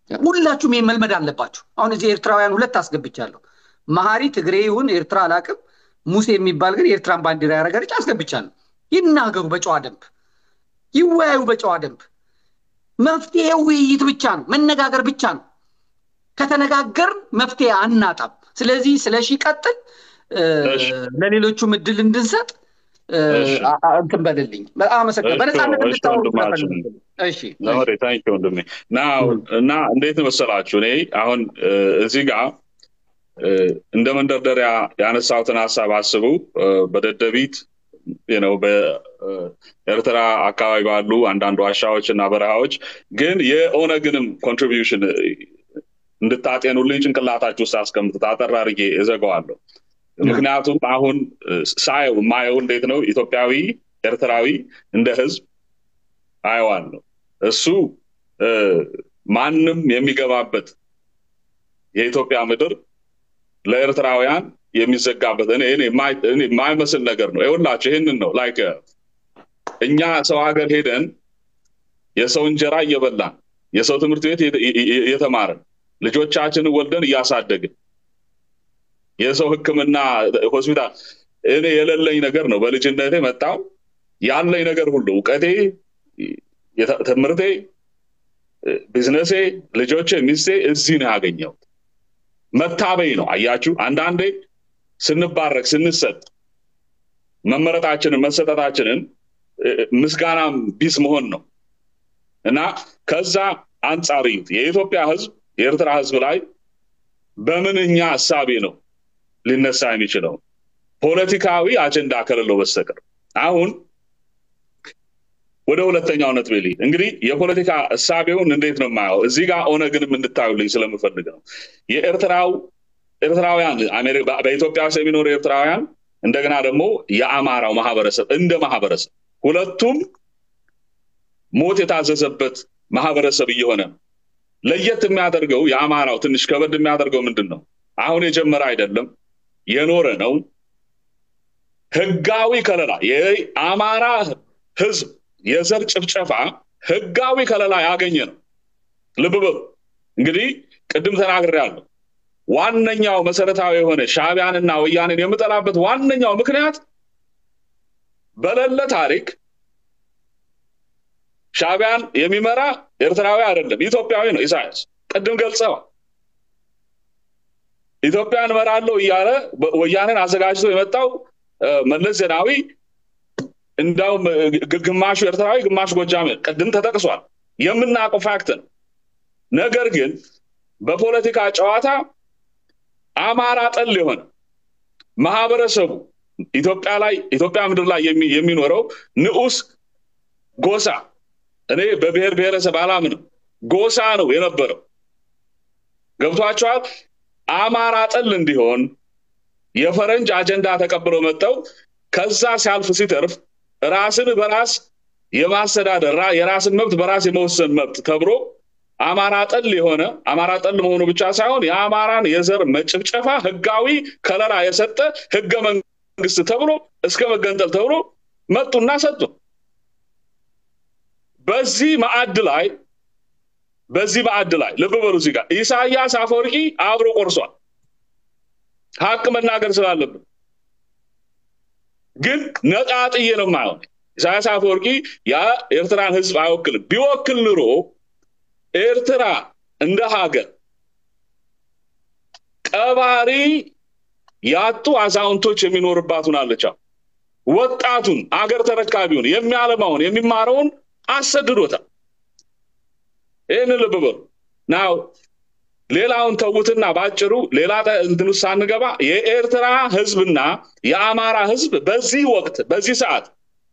ሁላችሁም ይህን መልመድ አለባችሁ። አሁን እዚህ ኤርትራውያን ሁለት አስገብቻለሁ። መሀሪ ትግሬ ይሁን ኤርትራ አላቅም፣ ሙሴ የሚባል ግን የኤርትራን ባንዲራ ያደረገ ልጅ አስገብቻለሁ። ይናገሩ በጨዋ ደንብ፣ ይወያዩ በጨዋ ደንብ። መፍትሄው ውይይት ብቻ ነው፣ መነጋገር ብቻ ነው። ከተነጋገርን መፍትሄ አናጣም። ስለዚህ ስለ ሺ ቀጥል፣ ለሌሎቹም እድል እንድንሰጥ እንትን በልልኝ። በጣም አመሰግናለሁ። በነፃነት እንድታወሩ እሺ ታንኪ ወንድሜ እና እንዴት መሰላችሁ እኔ አሁን እዚህ ጋር እንደ መንደርደሪያ ያነሳሁትን ሀሳብ አስቡ በደደቢት ነው በኤርትራ አካባቢ ባሉ አንዳንድ ዋሻዎች እና በረሃዎች ግን የኦነግንም ኮንትሪቢዩሽን እንድታጤኑልኝ ጭንቅላታችሁ ውስጥ አስቀምጡት አጠር አድርጌ እዘጋዋለሁ ምክንያቱም አሁን ሳየው የማየው እንዴት ነው ኢትዮጵያዊ ኤርትራዊ እንደ ህዝብ አየዋለሁ እሱ ማንም የሚገባበት የኢትዮጵያ ምድር ለኤርትራውያን የሚዘጋበት እኔ የማይመስል ነገር ነው ይሁላችሁ ይህንን ነው ላይክ እኛ ሰው ሀገር ሄደን የሰው እንጀራ እየበላን የሰው ትምህርት ቤት እየተማርን ልጆቻችንን ወልደን እያሳደግን የሰው ህክምና ሆስፒታል እኔ የሌለኝ ነገር ነው በልጅነቴ መጣው ያለኝ ነገር ሁሉ እውቀቴ ትምህርቴ ቢዝነሴ ልጆቼ ሚስቴ እዚህ ነው ያገኘሁት መታበይ ነው አያችሁ አንዳንዴ ስንባረክ ስንሰጥ መመረጣችንን መሰጠታችንን ምስጋናም ቢስ መሆን ነው እና ከዛ አንጻር እዩት የኢትዮጵያ ህዝብ የኤርትራ ህዝብ ላይ በምንኛ እሳቤ ነው ሊነሳ የሚችለው ፖለቲካዊ አጀንዳ ከሌለው በስተቀር አሁን ወደ ሁለተኛው ነጥብ ልሂድ እንግዲህ የፖለቲካ እሳቤውን እንዴት ነው የማየው እዚህ ጋር ኦነግንም እንድታዩልኝ ስለምፈልግ ነው የኤርትራው ኤርትራውያን በኢትዮጵያ ውስጥ የሚኖሩ ኤርትራውያን እንደገና ደግሞ የአማራው ማህበረሰብ እንደ ማህበረሰብ ሁለቱም ሞት የታዘዘበት ማህበረሰብ እየሆነ ነው ለየት የሚያደርገው የአማራው ትንሽ ከበድ የሚያደርገው ምንድን ነው አሁን የጀመረ አይደለም የኖረ ነው ህጋዊ ከለላ የአማራ ህዝብ የዘር ጭፍጨፋ ህጋዊ ከለላ ያገኘ ነው ልብ በሉ እንግዲህ ቅድም ተናግሬ ያለው ዋነኛው መሰረታዊ የሆነ ሻቢያንና ወያኔን የምጠላበት ዋነኛው ምክንያት በሌለ ታሪክ ሻቢያን የሚመራ ኤርትራዊ አይደለም ኢትዮጵያዊ ነው ኢሳያስ ቅድም ገልጸዋል ኢትዮጵያን እመራለሁ እያለ ወያኔን አዘጋጅቶ የመጣው መለስ ዜናዊ እንዳውም ግማሹ ኤርትራዊ ግማሽ ጎጃም ቅድም ተጠቅሷል የምናውቀው ፋክት ነው ነገር ግን በፖለቲካ ጨዋታ አማራ ጠል የሆነ ማህበረሰቡ ኢትዮጵያ ላይ ኢትዮጵያ ምድር ላይ የሚኖረው ንዑስ ጎሳ እኔ በብሔር ብሔረሰብ አላምንም ጎሳ ነው የነበረው ገብቷቸዋል አማራ ጠል እንዲሆን የፈረንጅ አጀንዳ ተቀብለው መጥተው ከዛ ሲያልፍ ሲተርፍ ራስን በራስ የማስተዳደር የራስን መብት በራስ የመወሰን መብት ተብሎ አማራ ጠል የሆነ አማራ ጠል መሆኑ ብቻ ሳይሆን የአማራን የዘር መጭፍጨፋ ህጋዊ ከለላ የሰጠ ህገ መንግስት ተብሎ እስከ መገንጠል ተብሎ መጡና ሰጡ በዚህ ማዕድ ላይ በዚህ ማዕድ ላይ ልብ በሉ እዚህ ጋር ኢሳያስ አፈወርቂ አብሮ ቆርሷል ሀቅ መናገር ስላለብን ግን ነጣጥዬ ነው ማየው ኢሳያስ አፈወርቂ የኤርትራን ህዝብ አይወክልም ቢወክል ኑሮ ኤርትራ እንደ ሀገር ቀባሪ ያጡ አዛውንቶች የሚኖርባት ሁናለች ወጣቱን አገር ተረካቢውን የሚያለማውን የሚማረውን አሰድዶታል ይህንን ልብ በሉ ናው ሌላውን ተዉትና ባጭሩ ሌላ እንትን ውስጥ ሳንገባ የኤርትራ ህዝብና የአማራ ህዝብ በዚህ ወቅት በዚህ ሰዓት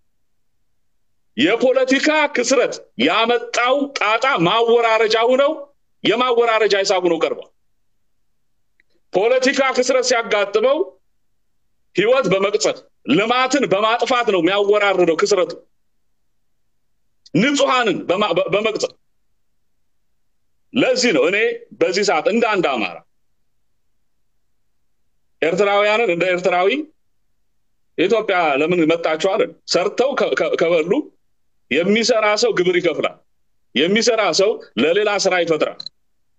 የፖለቲካ ክስረት ያመጣው ጣጣ ማወራረጃ ሁነው የማወራረጃ ሂሳብ ነው ቀርቧል ፖለቲካ ክስረት ሲያጋጥመው ህይወት በመቅጸት ልማትን በማጥፋት ነው የሚያወራርደው ክስረቱ ንጹሐንን በመቅጸት ለዚህ ነው እኔ በዚህ ሰዓት እንደ አንድ አማራ ኤርትራውያንን እንደ ኤርትራዊ ኢትዮጵያ ለምን መጣችኋል ሰርተው ከበሉ የሚሰራ ሰው ግብር ይከፍላል የሚሰራ ሰው ለሌላ ስራ ይፈጥራል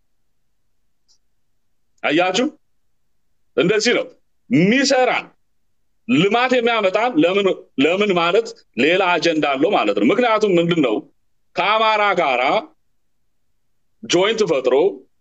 አያችሁ፣ እንደዚህ ነው የሚሰራን ልማት የሚያመጣን ለምን ለምን ማለት ሌላ አጀንዳ አለው ማለት ነው። ምክንያቱም ምንድን ነው ከአማራ ጋራ ጆይንት ፈጥሮ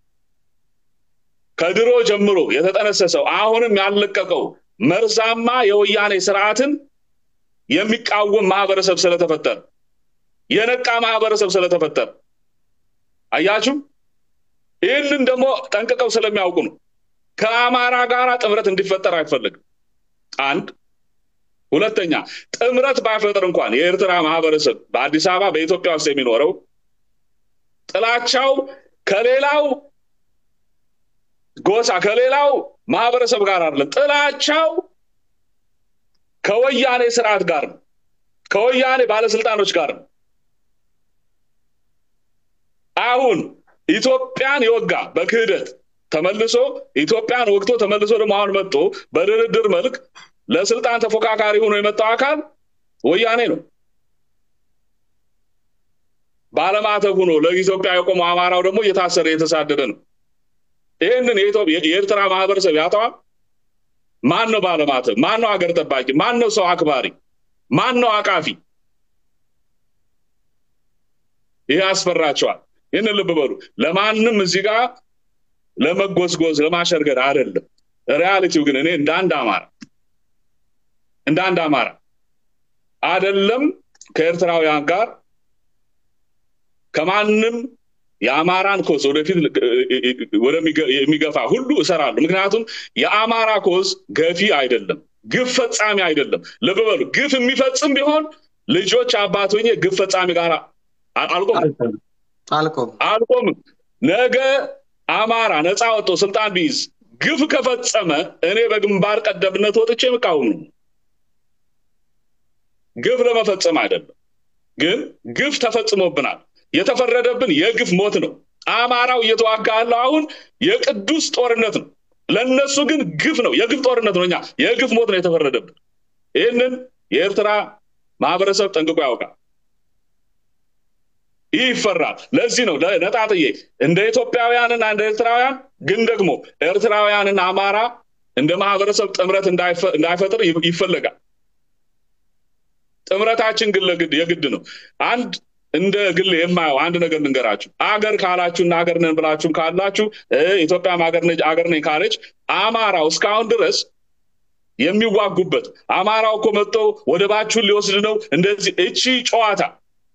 ከድሮ ጀምሮ የተጠነሰሰው አሁንም ያለቀቀው መርዛማ የወያኔ ስርዓትን የሚቃወም ማህበረሰብ ስለተፈጠረ የነቃ ማህበረሰብ ስለተፈጠረ አያችሁ። ይህንን ደግሞ ጠንቅቀው ስለሚያውቁ ነው ከአማራ ጋራ ጥምረት እንዲፈጠር አይፈልግም። አንድ ሁለተኛ፣ ጥምረት ባይፈጥር እንኳን የኤርትራ ማህበረሰብ በአዲስ አበባ በኢትዮጵያ ውስጥ የሚኖረው ጥላቻው ከሌላው ጎሳ ከሌላው ማህበረሰብ ጋር አይደለም። ጥላቻው ከወያኔ ስርዓት ጋር ነው፣ ከወያኔ ባለስልጣኖች ጋር ነው። አሁን ኢትዮጵያን የወጋ በክህደት ተመልሶ ኢትዮጵያን ወግቶ ተመልሶ ደግሞ አሁን መጥቶ በድርድር መልክ ለስልጣን ተፎካካሪ ሆኖ የመጣው አካል ወያኔ ነው። ባለማተብ ሆኖ ለኢትዮጵያ የቆመው አማራው ደግሞ እየታሰረ እየተሳደደ ነው። ይህንን የኤርትራ ማህበረሰብ ያጠዋል። ማን ነው ባለማተብ? ማን ነው ሀገር ጠባቂ? ማን ነው ሰው አክባሪ? ማን ነው አቃፊ? ይህ ያስፈራቸዋል። ይህንን ልብ በሉ። ለማንም እዚህ ጋር ለመጎዝጎዝ ለማሸርገድ አይደለም። ሪያሊቲው ግን እኔ እንደ አንድ አማራ እንደ አንድ አማራ አይደለም ከኤርትራውያን ጋር ከማንም የአማራን ኮዝ ወደፊት የሚገፋ ሁሉ እሰራለሁ። ምክንያቱም የአማራ ኮዝ ገፊ አይደለም፣ ግፍ ፈጻሚ አይደለም። ልብ በሉ። ግፍ የሚፈጽም ቢሆን ልጆች አባት ሆኜ ግፍ ፈጻሚ ጋር አልቆምም አልቆምም። ነገ አማራ ነፃ ወጥቶ ስልጣን ቢይዝ ግፍ ከፈጸመ እኔ በግንባር ቀደምነት ወጥቼ የምቃወም ነው። ግፍ ለመፈጸም አይደለም፣ ግን ግፍ ተፈጽሞብናል። የተፈረደብን የግፍ ሞት ነው። አማራው እየተዋጋ ያለው አሁን የቅዱስ ጦርነት ነው። ለእነሱ ግን ግፍ ነው፣ የግፍ ጦርነት ነው። እኛ የግፍ ሞት ነው የተፈረደብን። ይህንን የኤርትራ ማህበረሰብ ጠንቅቆ ያውቃል። ይህ ይፈራል። ለዚህ ነው ነጣጥዬ እንደ ኢትዮጵያውያንና እንደ ኤርትራውያን ግን ደግሞ ኤርትራውያንና አማራ እንደ ማህበረሰብ ጥምረት እንዳይፈጥር ይፈለጋል። ጥምረታችን ግን የግድ ነው። አንድ እንደ ግል የማየው አንድ ነገር ልንገራችሁ። አገር ካላችሁ እና አገር ነን ብላችሁም ካላችሁ ኢትዮጵያም አገር ነኝ ካለች አማራው እስካሁን ድረስ የሚዋጉበት አማራው እኮ መጥቶ ወደባችሁን ሊወስድ ነው እንደዚህ እቺ ጨዋታ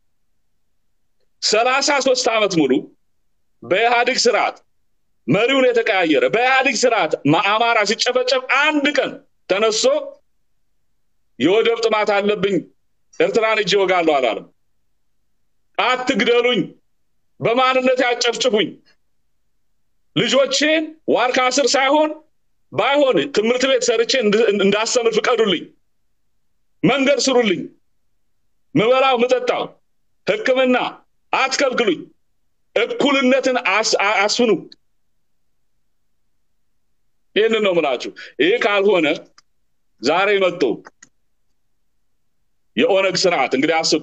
ሰላሳ ሶስት ዓመት ሙሉ በኢህአዴግ ስርዓት መሪውን የተቀያየረ በኢህአዴግ ስርዓት አማራ ሲጨፈጨፍ አንድ ቀን ተነሶ የወደብ ጥማት አለብኝ ኤርትራን እጅ ወጋለሁ አላለም። አትግደሉኝ፣ በማንነት ያጨፍጭፉኝ፣ ልጆቼን ዋርካ ስር ሳይሆን ባይሆን ትምህርት ቤት ሰርቼ እንዳስተምር ፍቀዱልኝ፣ መንገድ ስሩልኝ፣ ምበላው ምጠጣው ሕክምና አትከልክሉኝ፣ እኩልነትን አስፍኑ። ይህንን ነው ምላችሁ። ይህ ካልሆነ ዛሬ መጥቶ የኦነግ ስርዓት እንግዲህ አስቡ።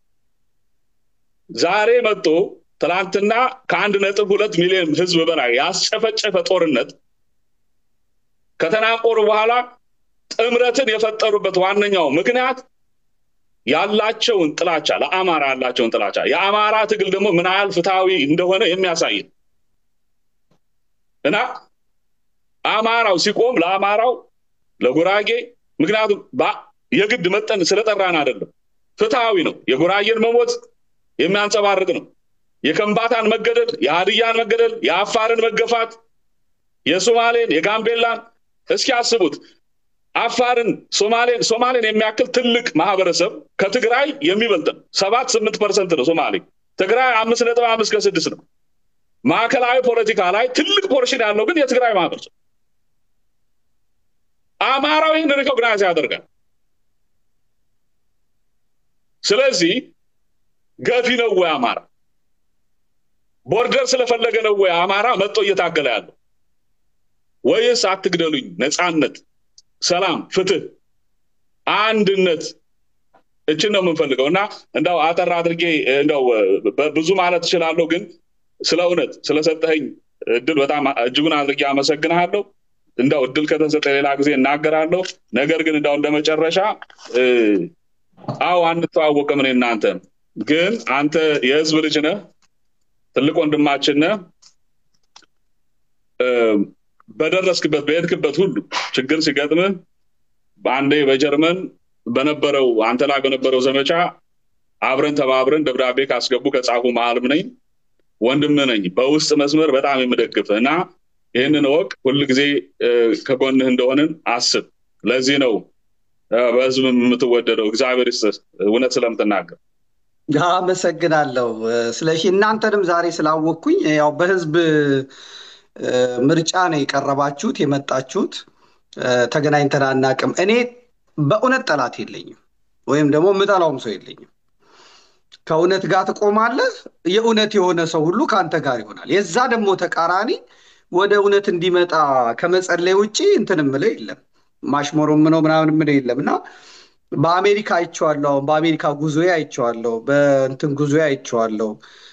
ዛሬ መጥቶ ትናንትና ከአንድ ነጥብ ሁለት ሚሊዮን ህዝብ በላይ ያስጨፈጨፈ ጦርነት ከተናቆሩ በኋላ ጥምረትን የፈጠሩበት ዋነኛው ምክንያት ያላቸውን ጥላቻ ለአማራ ያላቸውን ጥላቻ የአማራ ትግል ደግሞ ምን ያህል ፍትሐዊ እንደሆነ የሚያሳይ እና አማራው ሲቆም ለአማራው ለጉራጌ ምክንያቱም የግድ መጠን ስለጠራን አይደለም፣ ፍትሐዊ ነው። የጉራጌን መሞት የሚያንጸባርቅ ነው። የከምባታን መገደል፣ የሀድያን መገደል፣ የአፋርን መገፋት፣ የሶማሌን፣ የጋምቤላን እስኪ አስቡት። አፋርን፣ ሶማሌን ሶማሌን የሚያክል ትልቅ ማህበረሰብ ከትግራይ የሚበልጥ ነው። ሰባት ስምንት ፐርሰንት ነው ሶማሌ። ትግራይ አምስት ነጥብ አምስት ከስድስት ነው። ማዕከላዊ ፖለቲካ ላይ ትልቅ ፖርሽን ያለው ግን የትግራይ ማህበረሰብ አማራው ይህን ሪኮግናይዝ ያደርጋል። ስለዚህ ገፊ ነው ወይ አማራ? ቦርደር ስለፈለገ ነው ወይ አማራ መጥቶ እየታገለ ያለው? ወይስ አትግደሉኝ፣ ነፃነት፣ ሰላም፣ ፍትህ፣ አንድነት እችን ነው የምንፈልገው እና እንደው አጠር አድርጌ እንደው ብዙ ማለት እችላለሁ፣ ግን ስለ እውነት ስለሰጠኸኝ እድል በጣም እጅጉን አድርጌ አመሰግንሃለሁ። እንደው እድል ከተሰጠ ሌላ ጊዜ እናገራለሁ። ነገር ግን እንደው እንደ መጨረሻ አዎ አንተዋወቅም እኔ እናንተ ግን አንተ የህዝብ ልጅ ነህ፣ ትልቅ ወንድማችን ነህ። በደረስክበት በሄድክበት ሁሉ ችግር ሲገጥምህ በአንዴ በጀርመን በነበረው አንተ ላይ በነበረው ዘመቻ አብረን ተባብረን ደብዳቤ ካስገቡ ከጻፉ መሀልም ነኝ፣ ወንድም ነኝ። በውስጥ መስመር በጣም የምደግፍ እና ይህንን ወቅ ሁል ጊዜ ከጎንህ እንደሆንን አስብ። ለዚህ ነው በህዝብ የምትወደደው። እግዚአብሔር ይስጥህ እውነት ስለምትናገር አመሰግናለሁ። ስለሺ እናንተንም ዛሬ ስላወቅኩኝ ያው በህዝብ ምርጫ ነው የቀረባችሁት የመጣችሁት። ተገናኝተን አናውቅም። እኔ በእውነት ጠላት የለኝም፣ ወይም ደግሞ የምጠላውም ሰው የለኝም። ከእውነት ጋር ትቆማለህ። የእውነት የሆነ ሰው ሁሉ ከአንተ ጋር ይሆናል። የዛ ደግሞ ተቃራኒ ወደ እውነት እንዲመጣ ከመጸለይ ውጭ እንትን የምለው የለም። ማሽሞሮ ምነው ምናምን የምለው የለም እና በአሜሪካ አይቼዋለሁ። አሁን በአሜሪካ ጉዞ አይቼዋለሁ። በእንትን ጉዞ አይቼዋለሁ።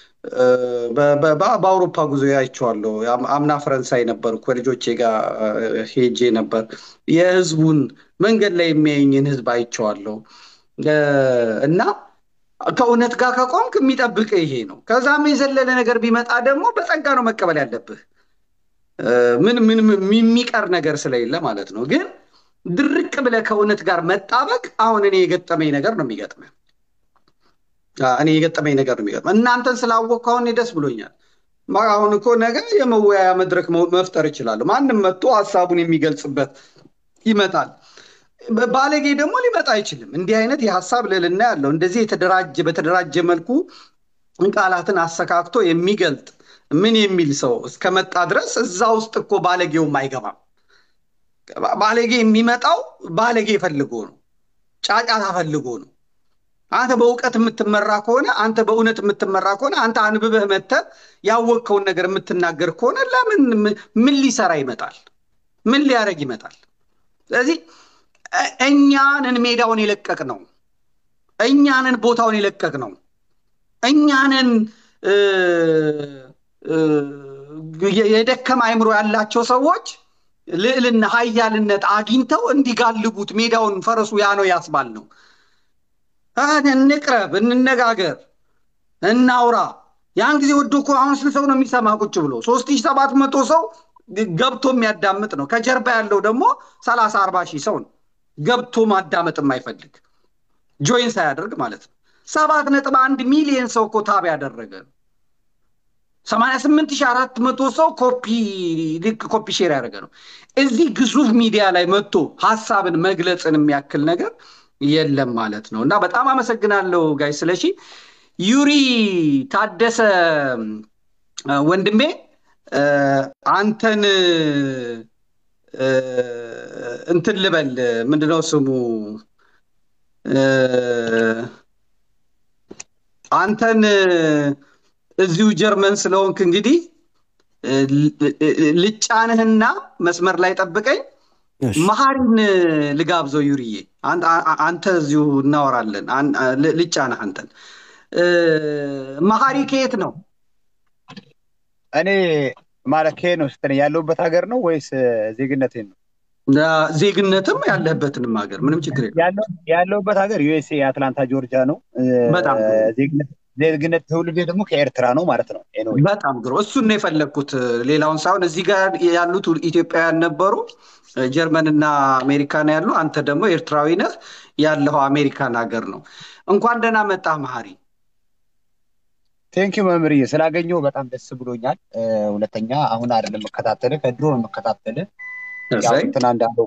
በአውሮፓ ጉዞ አይቼዋለሁ። አምና ፈረንሳይ ነበር ከልጆቼ ጋር ሄጄ ነበር። የህዝቡን መንገድ ላይ የሚያየኝን ህዝብ አይቼዋለሁ እና ከእውነት ጋር ከቆምክ የሚጠብቅ ይሄ ነው። ከዛም የዘለለ ነገር ቢመጣ ደግሞ በጸጋ ነው መቀበል ያለብህ። ምን ምን የሚቀር ነገር ስለሌለ ማለት ነው። ግን ድርቅ ብለህ ከእውነት ጋር መጣበቅ አሁን እኔ የገጠመኝ ነገር ነው የሚገጥመህ እኔ የገጠመኝ ነገር ነው የሚገጥመህ። እናንተን ስላወቅሁ አሁን ደስ ብሎኛል። አሁን እኮ ነገ የመወያያ መድረክ መፍጠር እችላለሁ። ማንም መጥቶ ሀሳቡን የሚገልጽበት ይመጣል። ባለጌ ደግሞ ሊመጣ አይችልም። እንዲህ አይነት የሀሳብ ልዕልና ያለው እንደዚህ የተደራጀ በተደራጀ መልኩ ቃላትን አሰካክቶ የሚገልጥ ምን የሚል ሰው እስከመጣ ድረስ እዛ ውስጥ እኮ ባለጌውም አይገባም። ባለጌ የሚመጣው ባለጌ ፈልጎ ነው፣ ጫጫታ ፈልጎ ነው። አንተ በእውቀት የምትመራ ከሆነ አንተ በእውነት የምትመራ ከሆነ አንተ አንብበህ መተህ ያወቅከውን ነገር የምትናገር ከሆነ ለምን ምን ሊሰራ ይመጣል? ምን ሊያደርግ ይመጣል? ስለዚህ እኛንን ሜዳውን የለቀቅ ነው። እኛንን ቦታውን የለቀቅ ነው። እኛንን የደከመ አይምሮ ያላቸው ሰዎች ልዕልና ሀያልነት አግኝተው እንዲጋልቡት ሜዳውን ፈረሱ ያ ነው ያስባል ነው። እንቅረብ፣ እንነጋገር፣ እናውራ። ያን ጊዜ ወዶ እኮ አሁን ስንት ሰው ነው የሚሰማ ቁጭ ብሎ? ሶስት ሺህ ሰባት መቶ ሰው ገብቶ የሚያዳምጥ ነው። ከጀርባ ያለው ደግሞ ሰላሳ አርባ ሺህ ሰው ነው ገብቶ ማዳመጥ የማይፈልግ ጆይን ሳያደርግ ማለት ነው። ሰባት ነጥብ አንድ ሚሊየን ሰው እኮ ታብ ያደረገ ሰማንያ ስምንት ሺህ አራት መቶ ሰው ኮፒ ልክ ኮፒ ሼር ያደረገ ነው። እዚህ ግዙፍ ሚዲያ ላይ መጥቶ ሀሳብን መግለጽን የሚያክል ነገር የለም ማለት ነው። እና በጣም አመሰግናለሁ ጋይ ስለሺ። ዩሪ ታደሰ ወንድሜ አንተን እንትን ልበል ምንድነው ስሙ አንተን እዚሁ ጀርመን ስለሆንክ እንግዲህ ልጫንህና መስመር ላይ ጠብቀኝ። መሀሪን ልጋብዘው ዩርዬ፣ አንተ እዚሁ እናወራለን። ልጫንህ አንተን። መሀሪ ከየት ነው? እኔ ማለት ከየት ነው ስትለኝ ያለሁበት ሀገር ነው ወይስ ዜግነቴን ነው? ዜግነትም ያለህበትንም ሀገር ምንም ችግር የለም። ያለሁበት ሀገር ዩኤስኤ አትላንታ ጆርጂያ ነው። በጣም ዜግነት ትውልዴ ደግሞ ከኤርትራ ነው ማለት ነው። በጣም ግሮ እሱን ነው የፈለግኩት፣ ሌላውን ሳይሆን እዚህ ጋር ያሉት ኢትዮጵያውያን ነበሩ፣ ጀርመንና አሜሪካ ነው ያሉ። አንተ ደግሞ ኤርትራዊ ነህ፣ ያለው አሜሪካን ሀገር ነው። እንኳን ደህና መጣህ መሀሪ። ቴንኪው መምህርዬ፣ ስላገኘሁ በጣም ደስ ብሎኛል። ሁለተኛ አሁን አይደለም መከታተልህ፣ ከድሮ ነው መከታተልህ። እንትና እንዳለው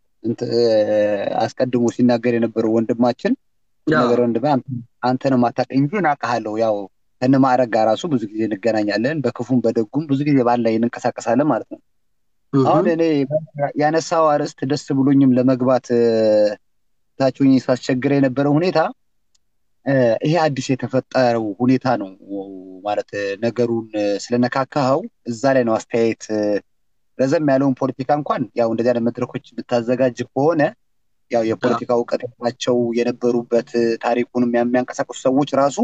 አስቀድሞ ሲናገር የነበረው ወንድማችን ነገር ወንድሜ አንተን የማታውቀኝ እንጂ እናውቅሃለሁ። ያው ከነማዕረግ ጋር ራሱ ብዙ ጊዜ እንገናኛለን፣ በክፉም በደጉም ብዙ ጊዜ ባል ላይ እንንቀሳቀሳለን ማለት ነው። አሁን እኔ ያነሳው አርዕስት ደስ ብሎኝም ለመግባት ታችሁኝ ሳስቸግረ የነበረው ሁኔታ ይሄ አዲስ የተፈጠረው ሁኔታ ነው ማለት ነገሩን ስለነካካኸው እዛ ላይ ነው አስተያየት ረዘም ያለውን ፖለቲካ እንኳን ያው እንደዚህ አይነት መድረኮች ብታዘጋጅ ከሆነ ያው የፖለቲካ እውቀት ያላቸው የነበሩበት ታሪኩንም የሚያንቀሳቀሱ ሰዎች ራሱ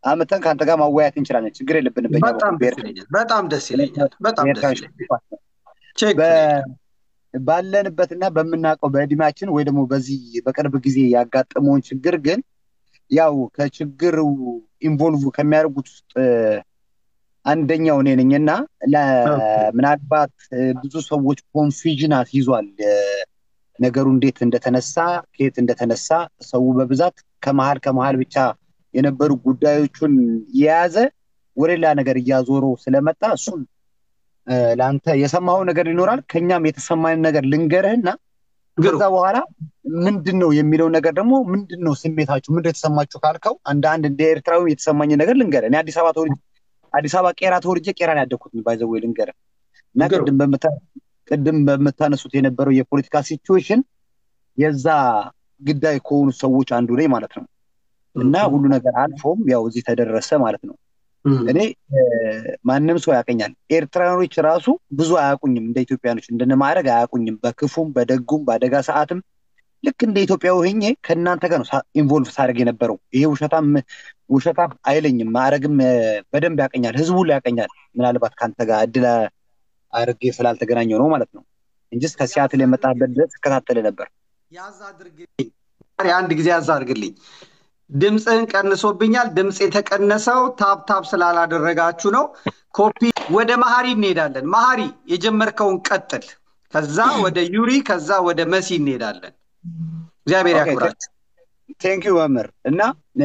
አምተን ከአንተ ጋር ማወያየት እንችላለን። ችግር የለብንም። በእኛ በጣም በኩል ደስ ይለኛል። በጣም ደስ ይለኛል። በጣም ደስ በኤርትራዊ ይለኛል። ችግር ባለንበትና በምናውቀው በእድሜያችን ወይ ደግሞ በዚህ በቅርብ ጊዜ ያጋጠመውን ችግር ግን ያው ከችግሩ ኢንቮልቭ ከሚያደርጉት ውስጥ አንደኛው እኔ ነኝ እና ምናልባት ብዙ ሰዎች ኮንፊዥናት ይዟል ነገሩ እንዴት እንደተነሳ ከየት እንደተነሳ ሰው በብዛት ከመሀል ከመሀል ብቻ የነበሩ ጉዳዮቹን የያዘ ወደ ሌላ ነገር እያዞረው ስለመጣ እሱን ለአንተ የሰማኸው ነገር ይኖራል ከኛም የተሰማን ነገር ልንገርህና ከዛ በኋላ ምንድን ነው የሚለው ነገር ደግሞ ምንድን ነው ስሜታችሁ ምንድን የተሰማችሁ ካልከው አንድ አንድ እንደ ኤርትራዊ የተሰማኝ ነገር ልንገርህ እኔ አዲስ አበባ ተወልጄ አዲስ አበባ ቄራ ተወልጄ ቄራ ነው ያደግኩት ባይዘዌ ልንገርህ እና ቅድም ቅድም በምታነሱት የነበረው የፖለቲካ ሲቹዌሽን የዛ ግዳይ ከሆኑ ሰዎች አንዱ ነኝ ማለት ነው እና ሁሉ ነገር አልፎም ያው እዚህ ተደረሰ ማለት ነው እኔ ማንም ሰው ያቀኛል ኤርትራኖች ራሱ ብዙ አያውቁኝም እንደ ኢትዮጵያኖች እንደነ ማድረግ አያውቁኝም በክፉም በደጉም በአደጋ ሰዓትም ልክ እንደ ኢትዮጵያ ሆኜ ከእናንተ ጋር ነው ኢንቮልቭ ሳደርግ የነበረው ይሄ ውሸታም ውሸታም አይለኝም ማዕረግም በደንብ ያቀኛል ህዝቡ ላይ ያቀኛል ምናልባት ከአንተ ጋር እድል አድርጌ ስላልተገናኘው ነው ማለት ነው እንጂ እስከ ሲያትል የመጣበት ድረስ እከታተል ነበር ያዝ አድርግልኝ አንድ ጊዜ ያዝ አድርግልኝ ድምፅህን ቀንሶብኛል ድምፅ የተቀነሰው ታብ ታብ ስላላደረጋችሁ ነው ኮፒ ወደ መሀሪ እንሄዳለን መሀሪ የጀመርከውን ቀጥል ከዛ ወደ ዩሪ ከዛ ወደ መሲ እንሄዳለን እግዚአብሔር ያክብራችሁ ቴንኪዩ መምህር እና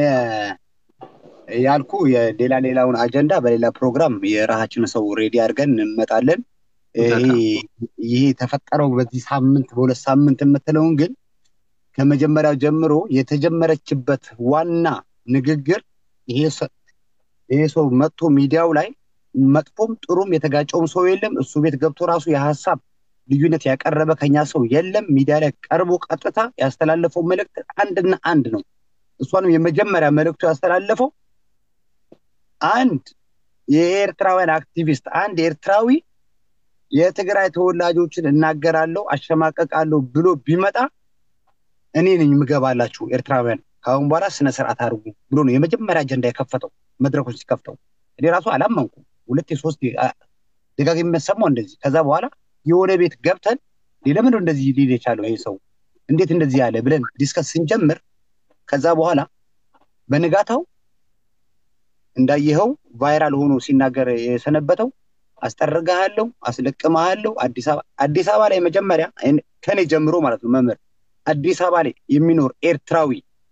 ያልኩ የሌላ ሌላውን አጀንዳ በሌላ ፕሮግራም የራሳችን ሰው ሬዲ አድርገን እንመጣለን ይሄ የተፈጠረው በዚህ ሳምንት በሁለት ሳምንት የምትለውን ግን ከመጀመሪያው ጀምሮ የተጀመረችበት ዋና ንግግር ይሄ ሰው መጥቶ ሚዲያው ላይ መጥፎም ጥሩም የተጋጨውም ሰው የለም እሱ ቤት ገብቶ ራሱ የሀሳብ ልዩነት ያቀረበ ከኛ ሰው የለም ሚዲያ ላይ ቀርቦ ቀጥታ ያስተላለፈው መልእክት አንድና አንድ ነው እሷንም የመጀመሪያ መልእክቱ ያስተላለፈው አንድ የኤርትራውያን አክቲቪስት አንድ ኤርትራዊ የትግራይ ተወላጆችን እናገራለሁ አሸማቀቃለሁ ብሎ ቢመጣ እኔ ነኝ ምገባላችሁ ኤርትራውያን ከአሁን በኋላ ስነ ስርዓት አድርጉ ብሎ ነው የመጀመሪያ አጀንዳ የከፈተው መድረኮች ሲከፍተው እኔ ራሱ አላመንኩ ሁለት ሶስት ደጋግ የሚሰማው እንደዚህ ከዛ በኋላ የሆነ ቤት ገብተን ለምን እንደዚህ ሊል የቻለው ይሄ ሰው እንዴት እንደዚህ ያለ ብለን ዲስከስ ስንጀምር ከዛ በኋላ በንጋታው እንዳየኸው ቫይራል ሆኖ ሲናገር የሰነበተው አስጠርግሃለሁ አስለቅመሃለሁ አዲስ አበባ አዲስ አበባ ላይ መጀመሪያ ከኔ ጀምሮ ማለት ነው መምህር አዲስ አበባ ላይ የሚኖር ኤርትራዊ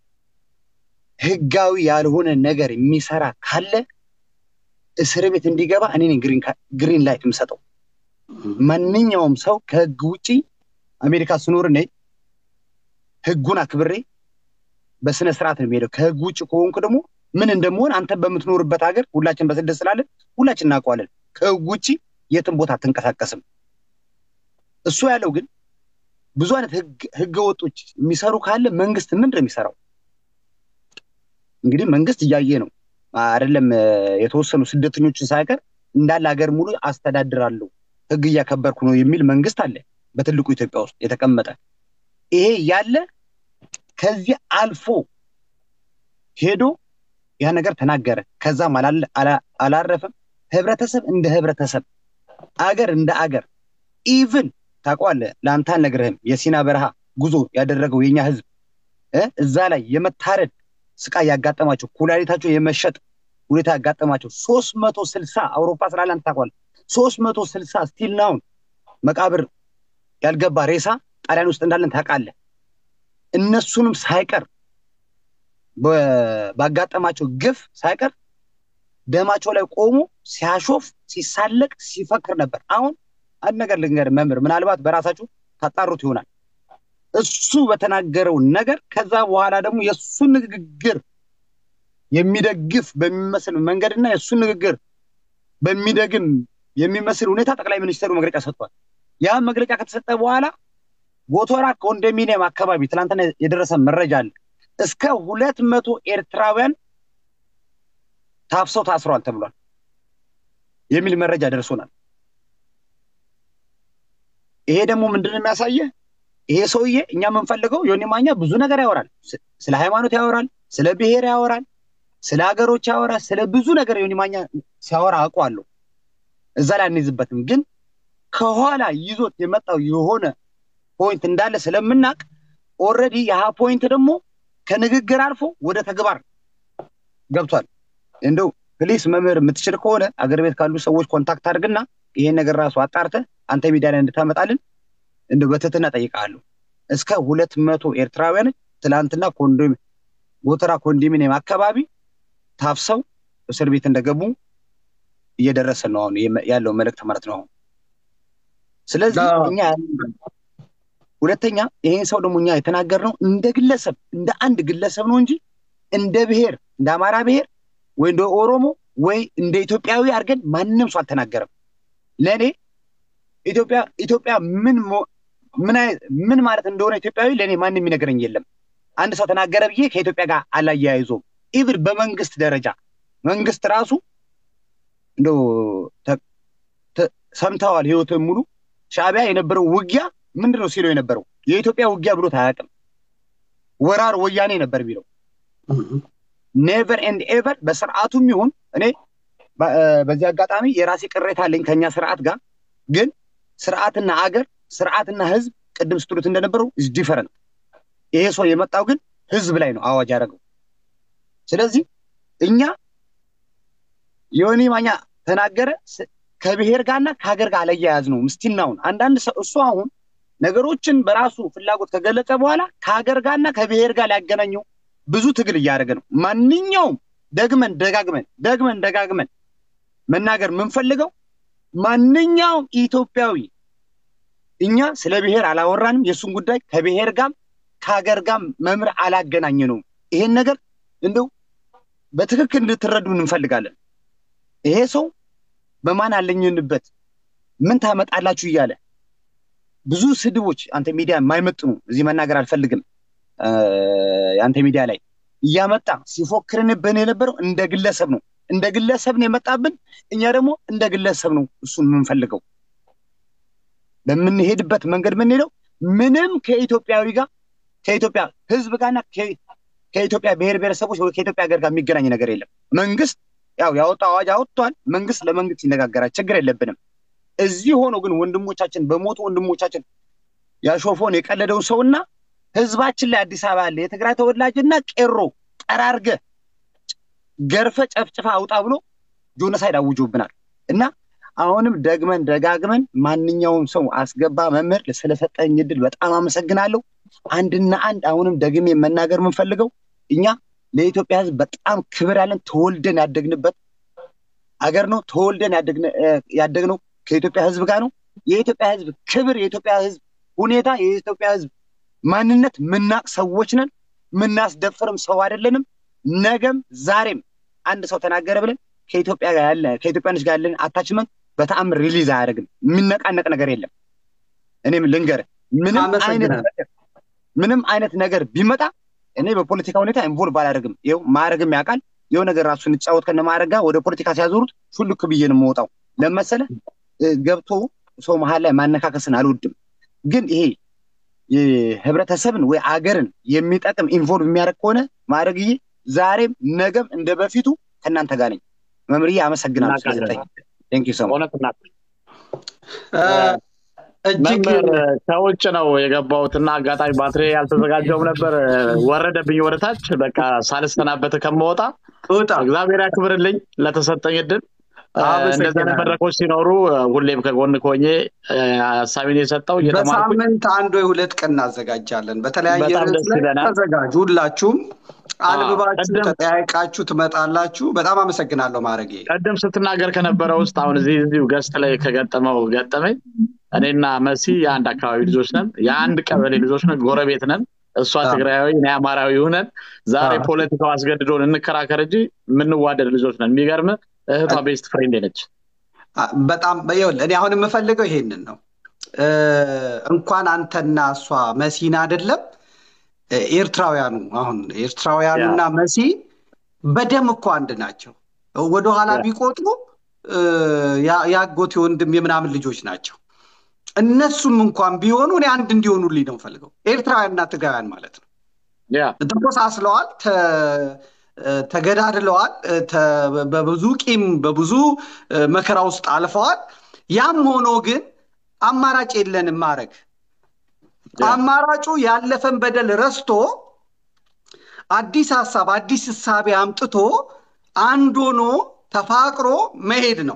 ህጋዊ ያልሆነ ነገር የሚሰራ ካለ እስር ቤት እንዲገባ እኔ ግሪን ላይት የምሰጠው ማንኛውም ሰው ከህግ ውጭ አሜሪካ ስኖር እኔ ህጉን አክብሬ በስነ ስርዓት ነው የሚሄደው ከህግ ውጭ ከሆንኩ ደግሞ ምን እንደመሆን አንተ በምትኖርበት ሀገር ሁላችን በስደት ስላለን ሁላችን እናውቀዋለን ከህግ ውጭ የትም ቦታ አትንቀሳቀስም እሱ ያለው ግን ብዙ አይነት ህገ ወጦች የሚሰሩ ካለ መንግስት ምንድን ነው የሚሰራው እንግዲህ መንግስት እያየ ነው አይደለም የተወሰኑ ስደተኞችን ሳይቀር እንዳለ ሀገር ሙሉ አስተዳድራለሁ ህግ እያከበርኩ ነው የሚል መንግስት አለ በትልቁ ኢትዮጵያ ውስጥ የተቀመጠ ይሄ ያለ ከዚህ አልፎ ሄዶ ያ ነገር ተናገረ ከዛም አላረፈም ህብረተሰብ እንደ ህብረተሰብ አገር እንደ አገር ኢቭን ታውቀዋለህ ለአንተ አልነግርህም የሲና በረሃ ጉዞ ያደረገው የኛ ህዝብ እዛ ላይ የመታረድ ስቃይ ያጋጠማቸው ኩላሊታቸው የመሸጥ ሁኔታ ያጋጠማቸው ሶስት መቶ ስልሳ አውሮፓ ስላለ አንተ ታውቀዋለህ ሶስት መቶ ስልሳ ስቲል ናውን መቃብር ያልገባ ሬሳ ጣሊያን ውስጥ እንዳለን ታውቃለህ እነሱንም ሳይቀር ባጋጠማቸው ግፍ ሳይቀር ደማቸው ላይ ቆሞ ሲያሾፍ ሲሳለቅ ሲፈክር ነበር አሁን አንድ ነገር ልንገር መምህር ምናልባት በራሳችሁ ታጣሩት ይሆናል እሱ በተናገረው ነገር ከዛ በኋላ ደግሞ የእሱ ንግግር የሚደግፍ በሚመስል መንገድና የእሱ ንግግር በሚደግም የሚመስል ሁኔታ ጠቅላይ ሚኒስትሩ መግለጫ ሰጥቷል ያ መግለጫ ከተሰጠ በኋላ ጎቶራ ኮንዶሚኒየም አካባቢ ትላንትና የደረሰ መረጃ አለ እስከ ሁለት መቶ ኤርትራውያን ታፍሰው ታስረዋል ተብሏል የሚል መረጃ ደርሶናል ይሄ ደግሞ ምንድን የሚያሳየ ይሄ ሰውዬ እኛ የምንፈልገው ዮኒ ማኛ ብዙ ነገር ያወራል ስለ ሃይማኖት ያወራል ስለ ብሔር ያወራል ስለ ሀገሮች ያወራ ስለ ብዙ ነገር ዮኒ ማኛ ሲያወራ አውቀዋለሁ። እዛ ላይ አንይዝበትም፣ ግን ከኋላ ይዞት የመጣው የሆነ ፖይንት እንዳለ ስለምናቅ ኦልሬዲ ያህ ፖይንት ደግሞ ከንግግር አልፎ ወደ ተግባር ገብቷል። እንደው ፕሊስ መምህር የምትችል ከሆነ አገር ቤት ካሉ ሰዎች ኮንታክት አድርግና ይሄን ነገር ራሱ አጣርተ አንተ ሚዲያ ላይ እንድታመጣልን እንደው በትህትና ጠይቃለሁ። እስከ ሁለት መቶ ኤርትራውያኖች ትላንትና ኮንዶም ጎተራ ኮንዶሚኒየም አካባቢ ታፍሰው እስር ቤት እንደገቡ እየደረሰ ነው አሁን ያለው መልእክት ማለት ነው። ስለዚህ እኛ ሁለተኛ ይሄን ሰው ደግሞ እኛ የተናገርነው እንደ ግለሰብ እንደ አንድ ግለሰብ ነው እንጂ እንደ ብሔር እንደ አማራ ብሔር ወይ እንደ ኦሮሞ ወይ እንደ ኢትዮጵያዊ አድርገን ማንም ሰው አልተናገረም። ለእኔ ኢትዮጵያ ኢትዮጵያ ምን ምን ማለት እንደሆነ ኢትዮጵያዊ ለእኔ ማንም የሚነግረኝ የለም። አንድ ሰው ተናገረ ብዬ ከኢትዮጵያ ጋር አላያይዞም። ኢቭን በመንግስት ደረጃ መንግስት ራሱ እንደው ሰምተዋል ህይወትን ሙሉ ሻዕቢያ የነበረው ውጊያ ምንድን ነው ሲለው የነበረው የኢትዮጵያ ውጊያ ብሎት አያውቅም። ወራር ወያኔ ነበር የሚለው ኔቨር ኤንድ ኤቨር በስርዓቱም ይሁን እኔ በዚህ አጋጣሚ የራሴ ቅሬታ አለኝ ከኛ ስርዓት ጋር ግን ስርዓትና አገር ስርዓትና ህዝብ ቅድም ስትሉት እንደነበረው ኢዝ ዲፈረንት ይሄ ሰው የመጣው ግን ህዝብ ላይ ነው አዋጅ ያደረገው ስለዚህ እኛ ዮኒ ማኛ ተናገረ ከብሔር ጋርና ከሀገር ጋር አለያያዝ ነው ምስቲናውን አንዳንድ ሰው እሱ አሁን ነገሮችን በራሱ ፍላጎት ከገለጸ በኋላ ከሀገር ጋርና ከብሔር ጋር ሊያገናኘው ብዙ ትግል እያደረገ ነው። ማንኛውም ደግመን ደጋግመን ደግመን ደጋግመን መናገር የምንፈልገው ማንኛውም ኢትዮጵያዊ እኛ ስለ ብሔር አላወራንም። የእሱን ጉዳይ ከብሔር ጋር ከሀገር ጋር መምር አላገናኘ ነው። ይሄን ነገር እንደው በትክክል እንድትረዱ እንፈልጋለን። ይሄ ሰው በማን አለኝንበት ምን ታመጣላችሁ እያለ ብዙ ስድቦች አንተ ሚዲያ የማይመጥኑ እዚህ መናገር አልፈልግም። የአንተ ሚዲያ ላይ እያመጣ ሲፎክርንብን የነበረው እንደ ግለሰብ ነው። እንደ ግለሰብ ነው የመጣብን። እኛ ደግሞ እንደ ግለሰብ ነው እሱን የምንፈልገው። በምንሄድበት መንገድ የምንሄደው ምንም ከኢትዮጵያዊ ጋር ከኢትዮጵያ ሕዝብ ጋርና ከኢትዮጵያ ብሔር ብሔረሰቦች ወይ ከኢትዮጵያ ሀገር ጋር የሚገናኝ ነገር የለም። መንግስት ያው ያወጣ አዋጅ አወጥቷል። መንግስት ለመንግስት ይነጋገራል። ችግር የለብንም። እዚህ ሆኖ ግን ወንድሞቻችን በሞቱ ወንድሞቻችን ያሾፈውን የቀለደውን ሰውና ህዝባችን ላይ አዲስ አበባ ያለ የትግራይ ተወላጅና ቄሮ ጠራርገ ገርፈ ጨፍጭፋ አውጣ ብሎ ጆኖሳይድ አውጆብናል እና አሁንም ደግመን ደጋግመን ማንኛውም ሰው አስገባ መምህር ስለሰጠኝ እድል በጣም አመሰግናለሁ። አንድና አንድ አሁንም ደግሜ መናገር የምንፈልገው እኛ ለኢትዮጵያ ህዝብ በጣም ክብር ያለን ተወልደን ያደግንበት አገር ነው። ተወልደን ያደግነው ከኢትዮጵያ ህዝብ ጋር ነው። የኢትዮጵያ ህዝብ ክብር፣ የኢትዮጵያ ህዝብ ሁኔታ፣ የኢትዮጵያ ህዝብ ማንነት ምናቅ ሰዎች ነን። ምናስደፍርም ሰው አይደለንም። ነገም ዛሬም አንድ ሰው ተናገረ ብለን ከኢትዮጵያ ጋር ያለ ከኢትዮጵያኖች ጋር ያለን አታችመንት በተአምር ሪሊዝ አያደርግም። የሚነቃነቅ ነገር የለም። እኔም ልንገር ምንም አይነት ነገር ምንም አይነት ነገር ቢመጣ እኔ በፖለቲካ ሁኔታ ኢንቮልቭ አላደርግም። ይኸው ማዕረግም ያውቃል። ይኸው ነገር ራሱ እንጫወት ከነ ማዕረግ ጋር ወደ ፖለቲካ ሲያዞሩት ሹልክ ብዬ ነው የምወጣው። ለመሰለ ገብቶ ሰው መሀል ላይ ማነካከስን አልወድም። ግን ይሄ ህብረተሰብን ወይ አገርን የሚጠቅም ኢንቮልቭ የሚያደርግ ከሆነ ማድረግዬ ዛሬም ነገም እንደ በፊቱ ከእናንተ ጋር ነኝ። መምርዬ አመሰግናለሁ ስለሰጠኝ። መምህር ከውጭ ነው የገባሁትና አጋጣሚ ባትሪ ያልተዘጋጀውም ነበር። ወረደብኝ ወደታች። በቃ ሳልሰናበት ከመወጣ እግዚአብሔር ያክብርልኝ ለተሰጠኝ እድል። እንደዚህ መድረኮች ሲኖሩ ሁሌም ከጎን ኮኜ ሀሳቤን የሰጠው በሳምንት አንድ ወይ ሁለት ቀን እናዘጋጃለን። በተለያየ ርዕስ ላይ ተዘጋጁ። ሁላችሁም አንብባችሁ ተጠያይቃችሁ ትመጣላችሁ። በጣም አመሰግናለሁ ማድረጌ። ቀደም ስትናገር ከነበረ ውስጥ አሁን እዚህ እዚሁ ገስት ላይ ከገጠመው ገጠመኝ እኔና መሲ የአንድ አካባቢ ልጆች ነን፣ የአንድ ቀበሌ ልጆች ነን፣ ጎረቤት ነን። እሷ ትግራዊ እኔ አማራዊ ሁነን ዛሬ ፖለቲካው አስገድዶን እንከራከር እንጂ የምንዋደድ ልጆች ነን። የሚገርም እህቷ ቤስት ፍሬንድ ነች። በጣም ይኸውልህ፣ እኔ አሁን የምፈልገው ይሄንን ነው። እንኳን አንተና እሷ መሲን አይደለም ኤርትራውያኑ አሁን ኤርትራውያኑና መሲ በደም እኮ አንድ ናቸው። ወደኋላ ቢቆጥሩ የአጎቴ ወንድም የምናምን ልጆች ናቸው። እነሱም እንኳን ቢሆኑ እኔ አንድ እንዲሆኑልኝ ነው ፈልገው ኤርትራውያንና ትግራውያን ማለት ነው። ተቆሳስለዋል፣ ተገዳድለዋል፣ በብዙ ቂም በብዙ መከራ ውስጥ አልፈዋል። ያም ሆኖ ግን አማራጭ የለንም ማድረግ አማራጩ ያለፈን በደል ረስቶ አዲስ ሀሳብ አዲስ እሳቤ አምጥቶ አንድ ሆኖ ተፋቅሮ መሄድ ነው።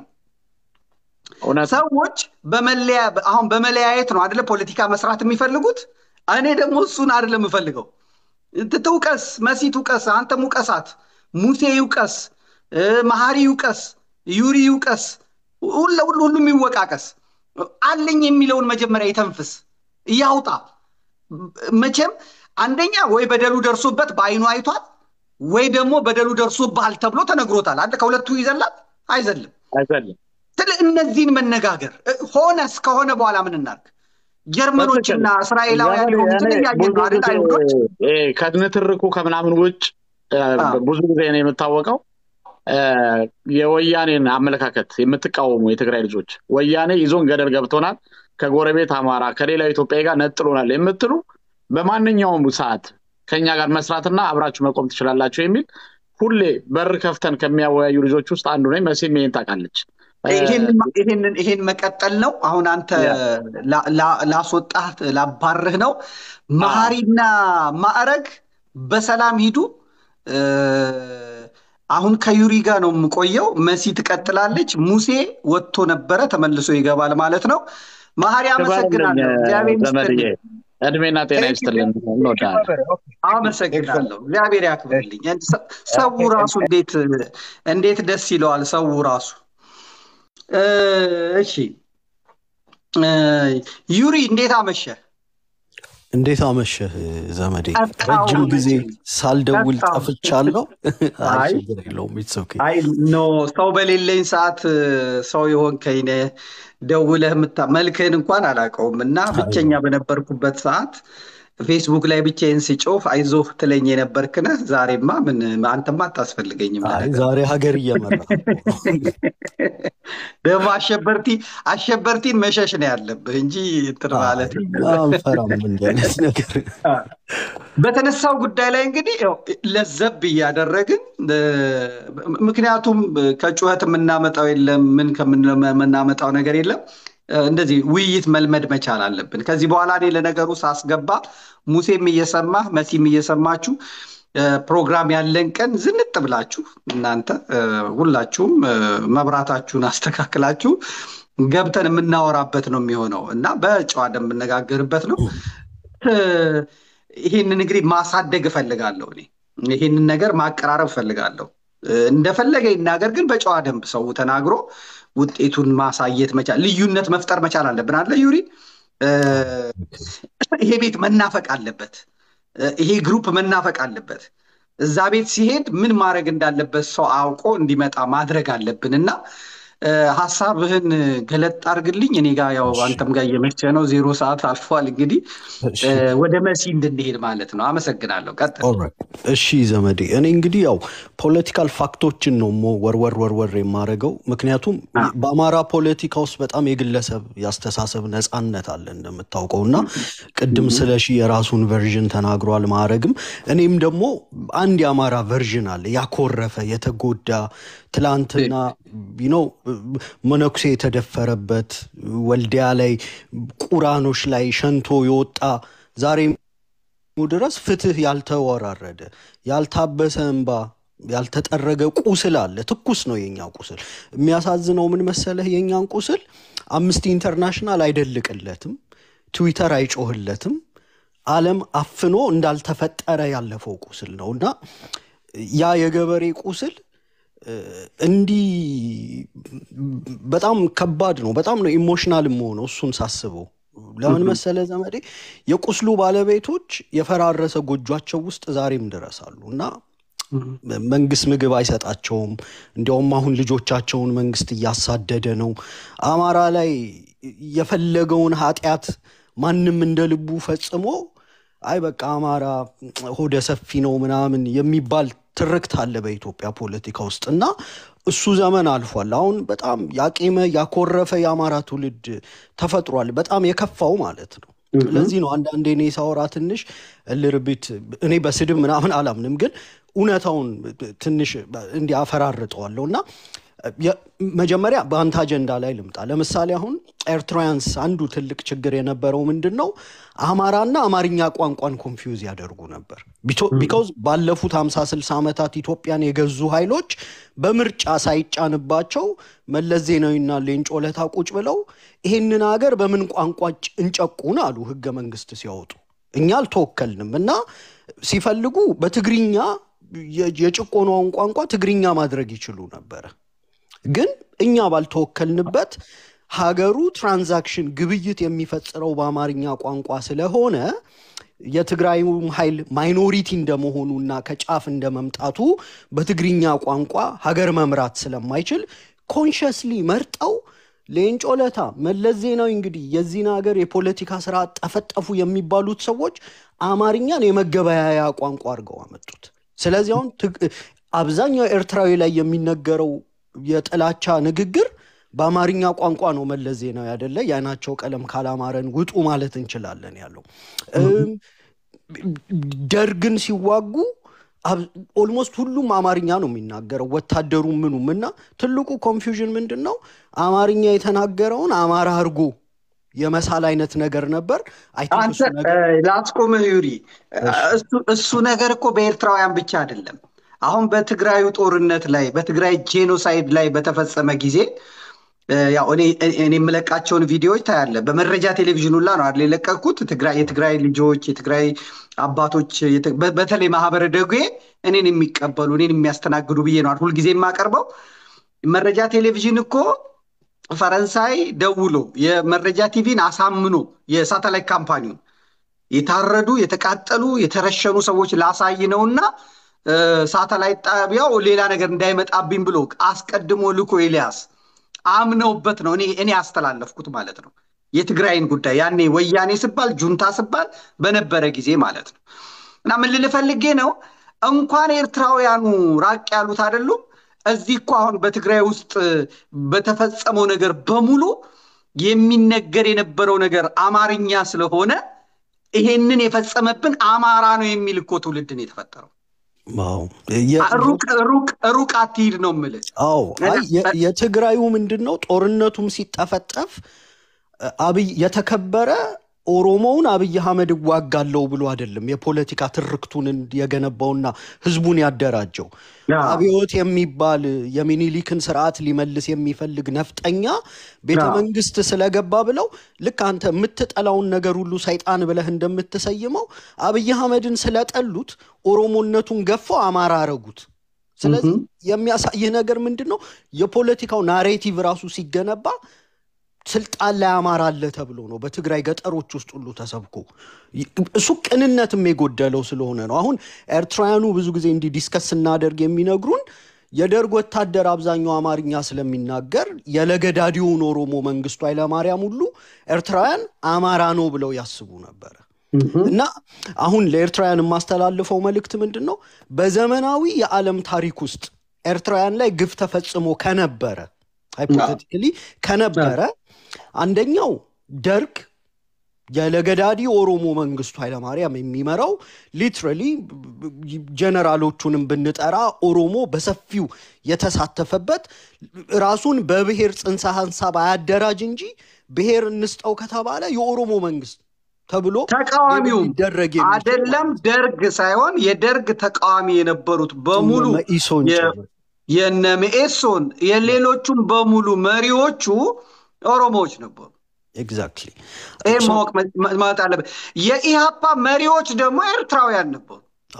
ሰዎች በመለያ አሁን በመለያየት ነው አደለ ፖለቲካ መስራት የሚፈልጉት። እኔ ደግሞ እሱን አደለ የምፈልገው። ትውቀስ፣ መሲ ትውቀስ፣ አንተም ውቀሳት፣ ሙሴ ይውቀስ፣ መሐሪ ይውቀስ፣ ዩሪ ይውቀስ፣ ሁሉም ይወቃቀስ። አለኝ የሚለውን መጀመሪያ ይተንፍስ፣ እያውጣ። መቼም አንደኛ ወይ በደሉ ደርሶበት በአይኑ አይቷል፣ ወይ ደግሞ በደሉ ደርሶብሃል ተብሎ ተነግሮታል። አንተ ከሁለቱ ይዘላል አይዘልም። አይዘልም። ስለ እነዚህን መነጋገር ሆነ እስከሆነ በኋላ ምን እናድርግ? ጀርመኖችና እስራኤላውያን የሆኑትን እያየን ነው አይደል? አይሁዶች ከንትርኩ ከምናምን ውጭ ብዙ ጊዜ ነው የምታወቀው የወያኔን አመለካከት የምትቃወሙ የትግራይ ልጆች ወያኔ ይዞን ገደል ገብቶናል፣ ከጎረቤት አማራ ከሌላው ኢትዮጵያ ጋር ነጥሎናል የምትሉ በማንኛውም ሰዓት ከኛ ጋር መስራትና አብራችሁ መቆም ትችላላችሁ የሚል ሁሌ በር ከፍተን ከሚያወያዩ ልጆች ውስጥ አንዱ ነኝ። መሲም ይሄን ታውቃለች። ይሄን መቀጠል ነው። አሁን አንተ ላስወጣህ ላባርህ ነው። መሀሪና ማዕረግ በሰላም ሂዱ። አሁን ከዩሪ ጋር ነው የምቆየው። መሲ ትቀጥላለች። ሙሴ ወጥቶ ነበረ ተመልሶ ይገባል ማለት ነው። መሀሪ አመሰግናለሁ። እግዚአብሔር ይስጥልኝ። እድሜና ጤና ይስጥልን። እንወዳለን። አመሰግናለሁ። እግዚአብሔር ያክብርልኝ። ሰው ራሱ እንዴት እንዴት ደስ ይለዋል። ሰው ራሱ እሺ፣ ዩሪ እንዴት አመሸ? እንዴት አመሸህ ዘመዴ? ረጅም ጊዜ ሳልደውል ጠፍቻለሁ። ችግር የለውም። አይ ኖ ሰው በሌለኝ ሰዓት ሰው የሆንከኝ ነህ። ደውለህ ምታ መልክህን እንኳን አላውቀውም እና ብቸኛ በነበርኩበት ሰዓት ፌስቡክ ላይ ብቻዬን ስጮፍ አይዞህ ትለኝ የነበርክ ነህ። ዛሬማ ምን አንተማ አታስፈልገኝም። ዛሬ ሀገር እየመራ ደግሞ አሸበርቲ አሸበርቲን መሸሽ ነው ያለብህ እንጂ እንትን ማለት አንፈራም እንዲህ አይነት ነገር። በተነሳው ጉዳይ ላይ እንግዲህ ለዘብ እያደረግን ምክንያቱም ከጩኸት የምናመጣው የለም፣ ምን ከምናመጣው ነገር የለም። እንደዚህ ውይይት መልመድ መቻል አለብን። ከዚህ በኋላ እኔ ለነገሩ ሳስገባ ሙሴም እየሰማህ መሲም እየሰማችሁ ፕሮግራም ያለን ቀን ዝንጥ ብላችሁ እናንተ ሁላችሁም መብራታችሁን አስተካክላችሁ ገብተን የምናወራበት ነው የሚሆነው እና በጨዋ የምነጋገርበት ነው። ይህንን እንግዲህ ማሳደግ እፈልጋለሁ። እኔ ይህንን ነገር ማቀራረብ እፈልጋለሁ። እንደፈለገ ይናገር፣ ግን በጨዋ ደንብ ሰው ተናግሮ ውጤቱን ማሳየት መቻል ልዩነት መፍጠር መቻል አለብን አለ ዩሪ። ይሄ ቤት መናፈቅ አለበት። ይሄ ግሩፕ መናፈቅ አለበት። እዛ ቤት ሲሄድ ምን ማድረግ እንዳለበት ሰው አውቆ እንዲመጣ ማድረግ አለብን እና ሀሳብህን ገለጥ አድርግልኝ። እኔ ጋር ያው አንተም ጋር እየመቸ ነው፣ ዜሮ ሰዓት አልፏል። እንግዲህ ወደ መሲ እንድንሄድ ማለት ነው። አመሰግናለሁ። ቀጥል። እሺ ዘመዴ፣ እኔ እንግዲህ ያው ፖለቲካል ፋክቶችን ነው ወርወር ወርወር የማደርገው። ምክንያቱም በአማራ ፖለቲካ ውስጥ በጣም የግለሰብ ያስተሳሰብ ነፃነት አለ እንደምታውቀው እና ቅድም ስለ ሺ የራሱን ቨርዥን ተናግሯል ማዕረግም። እኔም ደግሞ አንድ የአማራ ቨርዥን አለ ያኮረፈ የተጎዳ ትላንትና ነው መነኩሴ የተደፈረበት ወልዲያ ላይ ቁራኖች ላይ ሸንቶ የወጣ ዛሬ ድረስ ፍትህ ያልተወራረደ ያልታበሰ እንባ ያልተጠረገ ቁስል አለ። ትኩስ ነው የኛ ቁስል። የሚያሳዝነው ምን መሰለህ? የኛን ቁስል አምስቲ ኢንተርናሽናል አይደልቅለትም፣ ትዊተር አይጮህለትም። ዓለም አፍኖ እንዳልተፈጠረ ያለፈው ቁስል ነው እና ያ የገበሬ ቁስል እንዲህ በጣም ከባድ ነው። በጣም ነው ኢሞሽናል የምሆነው እሱን ሳስበው። ለምን መሰለ ዘመዴ፣ የቁስሉ ባለቤቶች የፈራረሰ ጎጇቸው ውስጥ ዛሬም ድረሳሉ እና መንግስት ምግብ አይሰጣቸውም። እንዲያውም አሁን ልጆቻቸውን መንግስት እያሳደደ ነው። አማራ ላይ የፈለገውን ኃጢአት ማንም እንደ ልቡ ፈጽሞ አይ በቃ አማራ ሆደ ሰፊ ነው ምናምን የሚባል ትርክት አለ በኢትዮጵያ ፖለቲካ ውስጥ እና እሱ ዘመን አልፏል። አሁን በጣም ያቄመ ያኮረፈ የአማራ ትውልድ ተፈጥሯል። በጣም የከፋው ማለት ነው። ለዚህ ነው አንዳንዴ እኔ ሳወራ ትንሽ እልርቢት እኔ በስድብ ምናምን አላምንም፣ ግን እውነታውን ትንሽ እንዲህ አፈራርጠዋለሁ እና መጀመሪያ በአንተ አጀንዳ ላይ ልምጣ። ለምሳሌ አሁን ኤርትራውያንስ አንዱ ትልቅ ችግር የነበረው ምንድን ነው? አማራና አማርኛ ቋንቋን ኮንፊውዝ ያደርጉ ነበር። ቢካውዝ ባለፉት ሀምሳ ስልሳ ዓመታት ኢትዮጵያን የገዙ ኃይሎች በምርጫ ሳይጫንባቸው መለስ ዜናዊና ሌንጮ ለታ ቁጭ ብለው ይሄንን ሀገር በምን ቋንቋ እንጨቁን አሉ ህገ መንግስት ሲያወጡ። እኛ አልተወከልንም እና ሲፈልጉ በትግርኛ የጭቆናውን ቋንቋ ትግርኛ ማድረግ ይችሉ ነበረ። ግን እኛ ባልተወከልንበት ሀገሩ ትራንዛክሽን ግብይት የሚፈጽረው በአማርኛ ቋንቋ ስለሆነ የትግራዩም ኃይል ማይኖሪቲ እንደመሆኑና ከጫፍ እንደመምጣቱ በትግርኛ ቋንቋ ሀገር መምራት ስለማይችል ኮንሽስሊ መርጠው ሌንጮ ለታ፣ መለስ ዜናዊ እንግዲህ የዚህን ሀገር የፖለቲካ ስራ ጠፈጠፉ የሚባሉት ሰዎች አማርኛን የመገበያያ ቋንቋ አድርገው አመጡት። ስለዚህ አሁን አብዛኛው ኤርትራዊ ላይ የሚነገረው የጥላቻ ንግግር በአማርኛ ቋንቋ ነው። መለስ ዜናዊ አይደለ የአይናቸው ቀለም ካላማረን ውጡ ማለት እንችላለን ያለው። ደርግን ሲዋጉ ኦልሞስት ሁሉም አማርኛ ነው የሚናገረው ወታደሩ ምኑም እና ትልቁ ኮንፊውዥን ምንድን ነው? አማርኛ የተናገረውን አማራ አድርጎ የመሳል አይነት ነገር ነበር። ላስቆምህ ዩሪ፣ እሱ ነገር እኮ በኤርትራውያን ብቻ አይደለም። አሁን በትግራዩ ጦርነት ላይ በትግራይ ጄኖሳይድ ላይ በተፈጸመ ጊዜ ያው እኔ የምለቃቸውን ቪዲዮዎች ታያለ። በመረጃ ቴሌቪዥን ሁላ ነው አይደል የለቀቅኩት። የትግራይ ልጆች፣ የትግራይ አባቶች፣ በተለይ ማህበረ ደጉ እኔን የሚቀበሉ እኔን የሚያስተናግዱ ብዬ ነው ሁልጊዜ የማቀርበው። መረጃ ቴሌቪዥን እኮ ፈረንሳይ ደውሎ የመረጃ ቲቪን አሳምኖ የሳተላይት ካምፓኒውን የታረዱ የተቃጠሉ የተረሸኑ ሰዎች ላሳይ ነውና ሳተላይት ጣቢያው ሌላ ነገር እንዳይመጣብኝ ብሎ አስቀድሞ ልኮ ኤልያስ አምነውበት ነው እኔ ያስተላለፍኩት ማለት ነው። የትግራይን ጉዳይ ያኔ ወያኔ ስባል ጁንታ ስባል በነበረ ጊዜ ማለት ነው። እና ምን ልል ፈልጌ ነው እንኳን ኤርትራውያኑ ራቅ ያሉት አይደሉም። እዚህ እኮ አሁን በትግራይ ውስጥ በተፈጸመው ነገር በሙሉ የሚነገር የነበረው ነገር አማርኛ ስለሆነ ይሄንን የፈጸመብን አማራ ነው የሚል እኮ ትውልድን የተፈጠረው። ሩቅ አትሂድ ነው የምልህ። አዎ የትግራዩ ምንድን ነው ጦርነቱም ሲጠፈጠፍ አብይ የተከበረ ኦሮሞውን አብይ አህመድ እዋጋለው ብሎ አይደለም የፖለቲካ ትርክቱን የገነባውና ህዝቡን ያደራጀው። አብዮት የሚባል የሚኒሊክን ስርዓት ሊመልስ የሚፈልግ ነፍጠኛ ቤተ መንግስት ስለገባ ብለው ልክ አንተ የምትጠላውን ነገር ሁሉ ሰይጣን ብለህ እንደምትሰይመው አብይ አህመድን ስለጠሉት ኦሮሞነቱን ገፈው አማራ አረጉት። ስለዚህ የሚያሳይህ ነገር ምንድን ነው? የፖለቲካው ናሬቲቭ ራሱ ሲገነባ ስልጣን ላይ አማራ አለ ተብሎ ነው በትግራይ ገጠሮች ውስጥ ሁሉ ተሰብኮ እሱ ቅንነትም የጎደለው ስለሆነ ነው። አሁን ኤርትራውያኑ ብዙ ጊዜ እንዲህ ዲስከስ ስናደርግ የሚነግሩን የደርግ ወታደር አብዛኛው አማርኛ ስለሚናገር የለገዳዲውን ኦሮሞ መንግስቱ ኃይለማርያም ሁሉ ኤርትራውያን አማራ ነው ብለው ያስቡ ነበረ። እና አሁን ለኤርትራውያን የማስተላልፈው መልእክት ምንድን ነው? በዘመናዊ የዓለም ታሪክ ውስጥ ኤርትራውያን ላይ ግፍ ተፈጽሞ ከነበረ ሃይፖቴቲካሊ ከነበረ አንደኛው ደርግ የለገዳዲ ኦሮሞ መንግስቱ ኃይለማርያም የሚመራው ሊትራሊ ጀነራሎቹንም ብንጠራ ኦሮሞ በሰፊው የተሳተፈበት ራሱን በብሔር ጽንሰ ሀሳብ አያደራጅ እንጂ ብሔር እንስጠው ከተባለ የኦሮሞ መንግስት ተብሎ ተቃዋሚውም አይደለም ደርግ ሳይሆን የደርግ ተቃዋሚ የነበሩት በሙሉ የነ መኢሶን የሌሎቹም በሙሉ መሪዎቹ ኦሮሞዎች ነበሩ። ኤግዛክትሊ ይህ ማወቅ ማለት አለበት። የኢሃፓ መሪዎች ደግሞ ኤርትራውያን ነበሩ።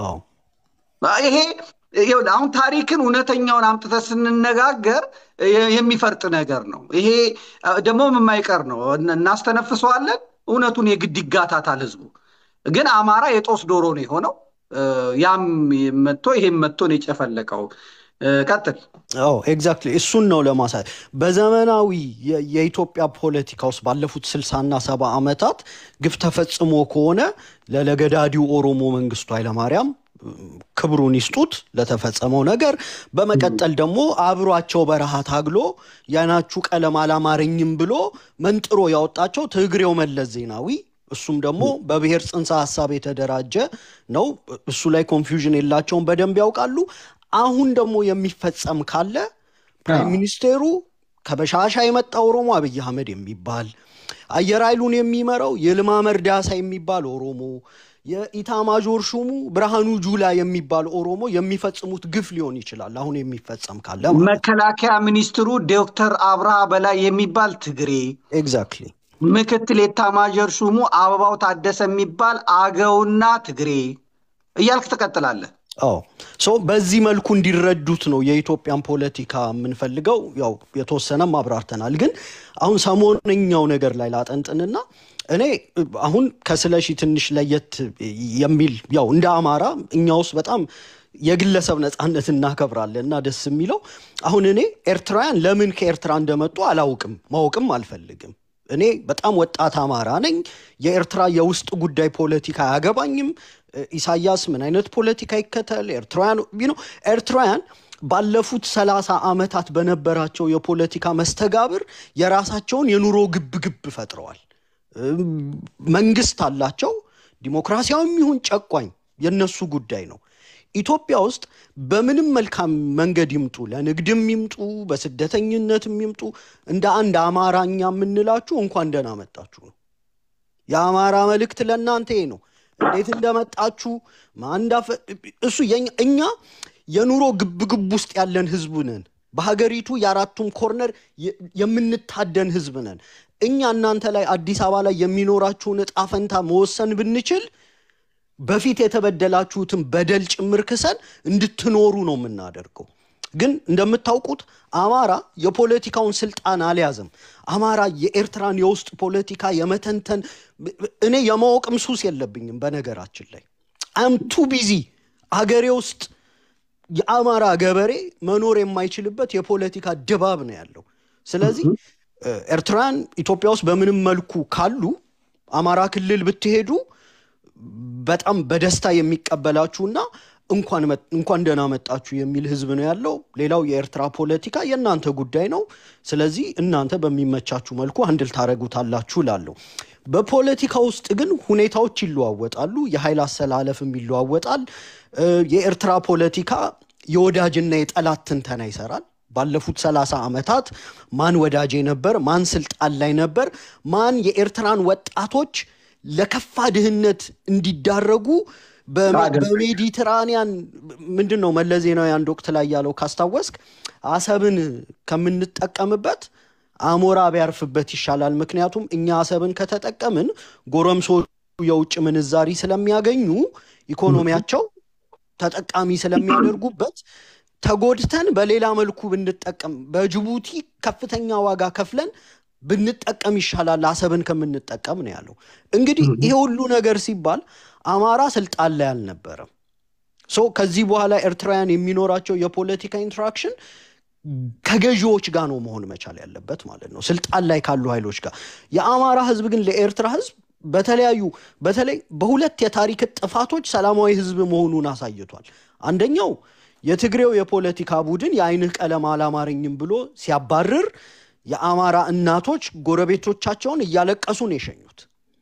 ይሄ አሁን ታሪክን እውነተኛውን አምጥተ ስንነጋገር የሚፈርጥ ነገር ነው። ይሄ ደግሞ የማይቀር ነው። እናስተነፍሰዋለን። እውነቱን የግድ ይጋታታል ህዝቡ። ግን አማራ የጦስ ዶሮ ነው የሆነው። ያም መጥቶ ይሄም መጥቶ ነው የጨፈለቀው። ቀጥል። ኤግዛክትሊ እሱን ነው ለማሳየት በዘመናዊ የኢትዮጵያ ፖለቲካ ውስጥ ባለፉት ስልሳና ሰባ ዓመታት ግፍ ተፈጽሞ ከሆነ ለለገዳዲው ኦሮሞ መንግስቱ ኃይለማርያም ክብሩን ይስጡት ለተፈጸመው ነገር። በመቀጠል ደግሞ አብሯቸው በረሃ ታግሎ የዓይናችሁ ቀለም አላማረኝም ብሎ መንጥሮ ያወጣቸው ትግሬው መለስ ዜናዊ እሱም ደግሞ በብሔር ጽንሰ ሀሳብ የተደራጀ ነው። እሱ ላይ ኮንፊውዥን የላቸውም፣ በደንብ ያውቃሉ። አሁን ደግሞ የሚፈጸም ካለ ፕራይም ሚኒስቴሩ ከበሻሻ የመጣ ኦሮሞ አብይ አህመድ የሚባል አየር ኃይሉን የሚመራው የልማ መርዳሳ የሚባል ኦሮሞ የኢታማዦር ሹሙ ብርሃኑ ጁላ የሚባል ኦሮሞ የሚፈጽሙት ግፍ ሊሆን ይችላል። አሁን የሚፈጸም ካለ መከላከያ ሚኒስትሩ ዶክተር አብርሃ በላይ የሚባል ትግሬ፣ ኤግዛክትሊ ምክትል ኤታማዦር ሹሙ አበባው ታደሰ የሚባል አገውና ትግሬ እያልክ ትቀጥላለህ። አዎ ሶ በዚህ መልኩ እንዲረዱት ነው የኢትዮጵያን ፖለቲካ የምንፈልገው። ያው የተወሰነም አብራርተናል፣ ግን አሁን ሰሞነኛው ነገር ላይ ላጠንጥንና እኔ አሁን ከስለሺ ትንሽ ለየት የሚል ያው እንደ አማራ እኛ ውስጥ በጣም የግለሰብ ነፃነት እናከብራለን እና ደስ የሚለው አሁን እኔ ኤርትራውያን ለምን ከኤርትራ እንደመጡ አላውቅም፣ ማወቅም አልፈልግም። እኔ በጣም ወጣት አማራ ነኝ። የኤርትራ የውስጥ ጉዳይ ፖለቲካ አያገባኝም። ኢሳያስ ምን አይነት ፖለቲካ ይከተል ኤርትራውያን ነው ኤርትራውያን ባለፉት ሰላሳ ዓመታት በነበራቸው የፖለቲካ መስተጋብር የራሳቸውን የኑሮ ግብግብ ፈጥረዋል። መንግስት አላቸው። ዲሞክራሲያዊም ይሁን ጨቋኝ የነሱ ጉዳይ ነው። ኢትዮጵያ ውስጥ በምንም መልካም መንገድ ይምጡ፣ ለንግድም ይምጡ፣ በስደተኝነትም ይምጡ፣ እንደ አንድ አማራኛ የምንላችሁ እንኳን ደህና መጣችሁ ነው። የአማራ መልእክት ለእናንተ ነው። እንዴት እንደመጣችሁ ማንዳፈ እሱ እኛ የኑሮ ግብግብ ውስጥ ያለን ህዝብ ነን። በሀገሪቱ የአራቱም ኮርነር የምንታደን ህዝብ ነን። እኛ እናንተ ላይ አዲስ አበባ ላይ የሚኖራችሁን እጣ ፈንታ መወሰን ብንችል በፊት የተበደላችሁትን በደል ጭምር ክሰን እንድትኖሩ ነው የምናደርገው። ግን እንደምታውቁት አማራ የፖለቲካውን ስልጣን አልያዘም። አማራ የኤርትራን የውስጥ ፖለቲካ የመተንተን እኔ የማወቅም ሱስ የለብኝም። በነገራችን ላይ አም ቱ ቢዚ አገሬ ውስጥ የአማራ ገበሬ መኖር የማይችልበት የፖለቲካ ድባብ ነው ያለው። ስለዚህ ኤርትራውያን ኢትዮጵያ ውስጥ በምንም መልኩ ካሉ አማራ ክልል ብትሄዱ በጣም በደስታ የሚቀበላችሁና እንኳን ደህና መጣችሁ የሚል ህዝብ ነው ያለው። ሌላው የኤርትራ ፖለቲካ የእናንተ ጉዳይ ነው። ስለዚህ እናንተ በሚመቻችሁ መልኩ አንድል ታደረጉታላችሁ ላለው በፖለቲካ ውስጥ ግን ሁኔታዎች ይለዋወጣሉ። የኃይል አሰላለፍም ይለዋወጣል። የኤርትራ ፖለቲካ የወዳጅና የጠላት ትንተና ይሰራል። ባለፉት ሰላሳ ዓመታት ማን ወዳጄ ነበር፣ ማን ስልጣን ላይ ነበር፣ ማን የኤርትራን ወጣቶች ለከፋ ድህነት እንዲዳረጉ በሜዲትራኒያን ምንድን ነው መለስ ዜናዊ አንድ ወቅት ላይ ያለው ካስታወስክ፣ አሰብን ከምንጠቀምበት አሞራ ቢያርፍበት ይሻላል። ምክንያቱም እኛ አሰብን ከተጠቀምን ጎረምሶቹ የውጭ ምንዛሪ ስለሚያገኙ ኢኮኖሚያቸው ተጠቃሚ ስለሚያደርጉበት ተጎድተን በሌላ መልኩ ብንጠቀም በጅቡቲ ከፍተኛ ዋጋ ከፍለን ብንጠቀም ይሻላል አሰብን ከምንጠቀም ነው ያለው። እንግዲህ ይሄ ሁሉ ነገር ሲባል አማራ ስልጣን ላይ አልነበረም። ሶ ከዚህ በኋላ ኤርትራውያን የሚኖራቸው የፖለቲካ ኢንትራክሽን ከገዢዎች ጋር ነው መሆን መቻል ያለበት ማለት ነው፣ ስልጣን ላይ ካሉ ኃይሎች ጋር። የአማራ ህዝብ ግን ለኤርትራ ህዝብ በተለያዩ በተለይ በሁለት የታሪክ ጥፋቶች ሰላማዊ ህዝብ መሆኑን አሳይቷል። አንደኛው የትግሬው የፖለቲካ ቡድን የአይንህ ቀለም አላማረኝም ብሎ ሲያባርር የአማራ እናቶች ጎረቤቶቻቸውን እያለቀሱ ነው የሸኙት።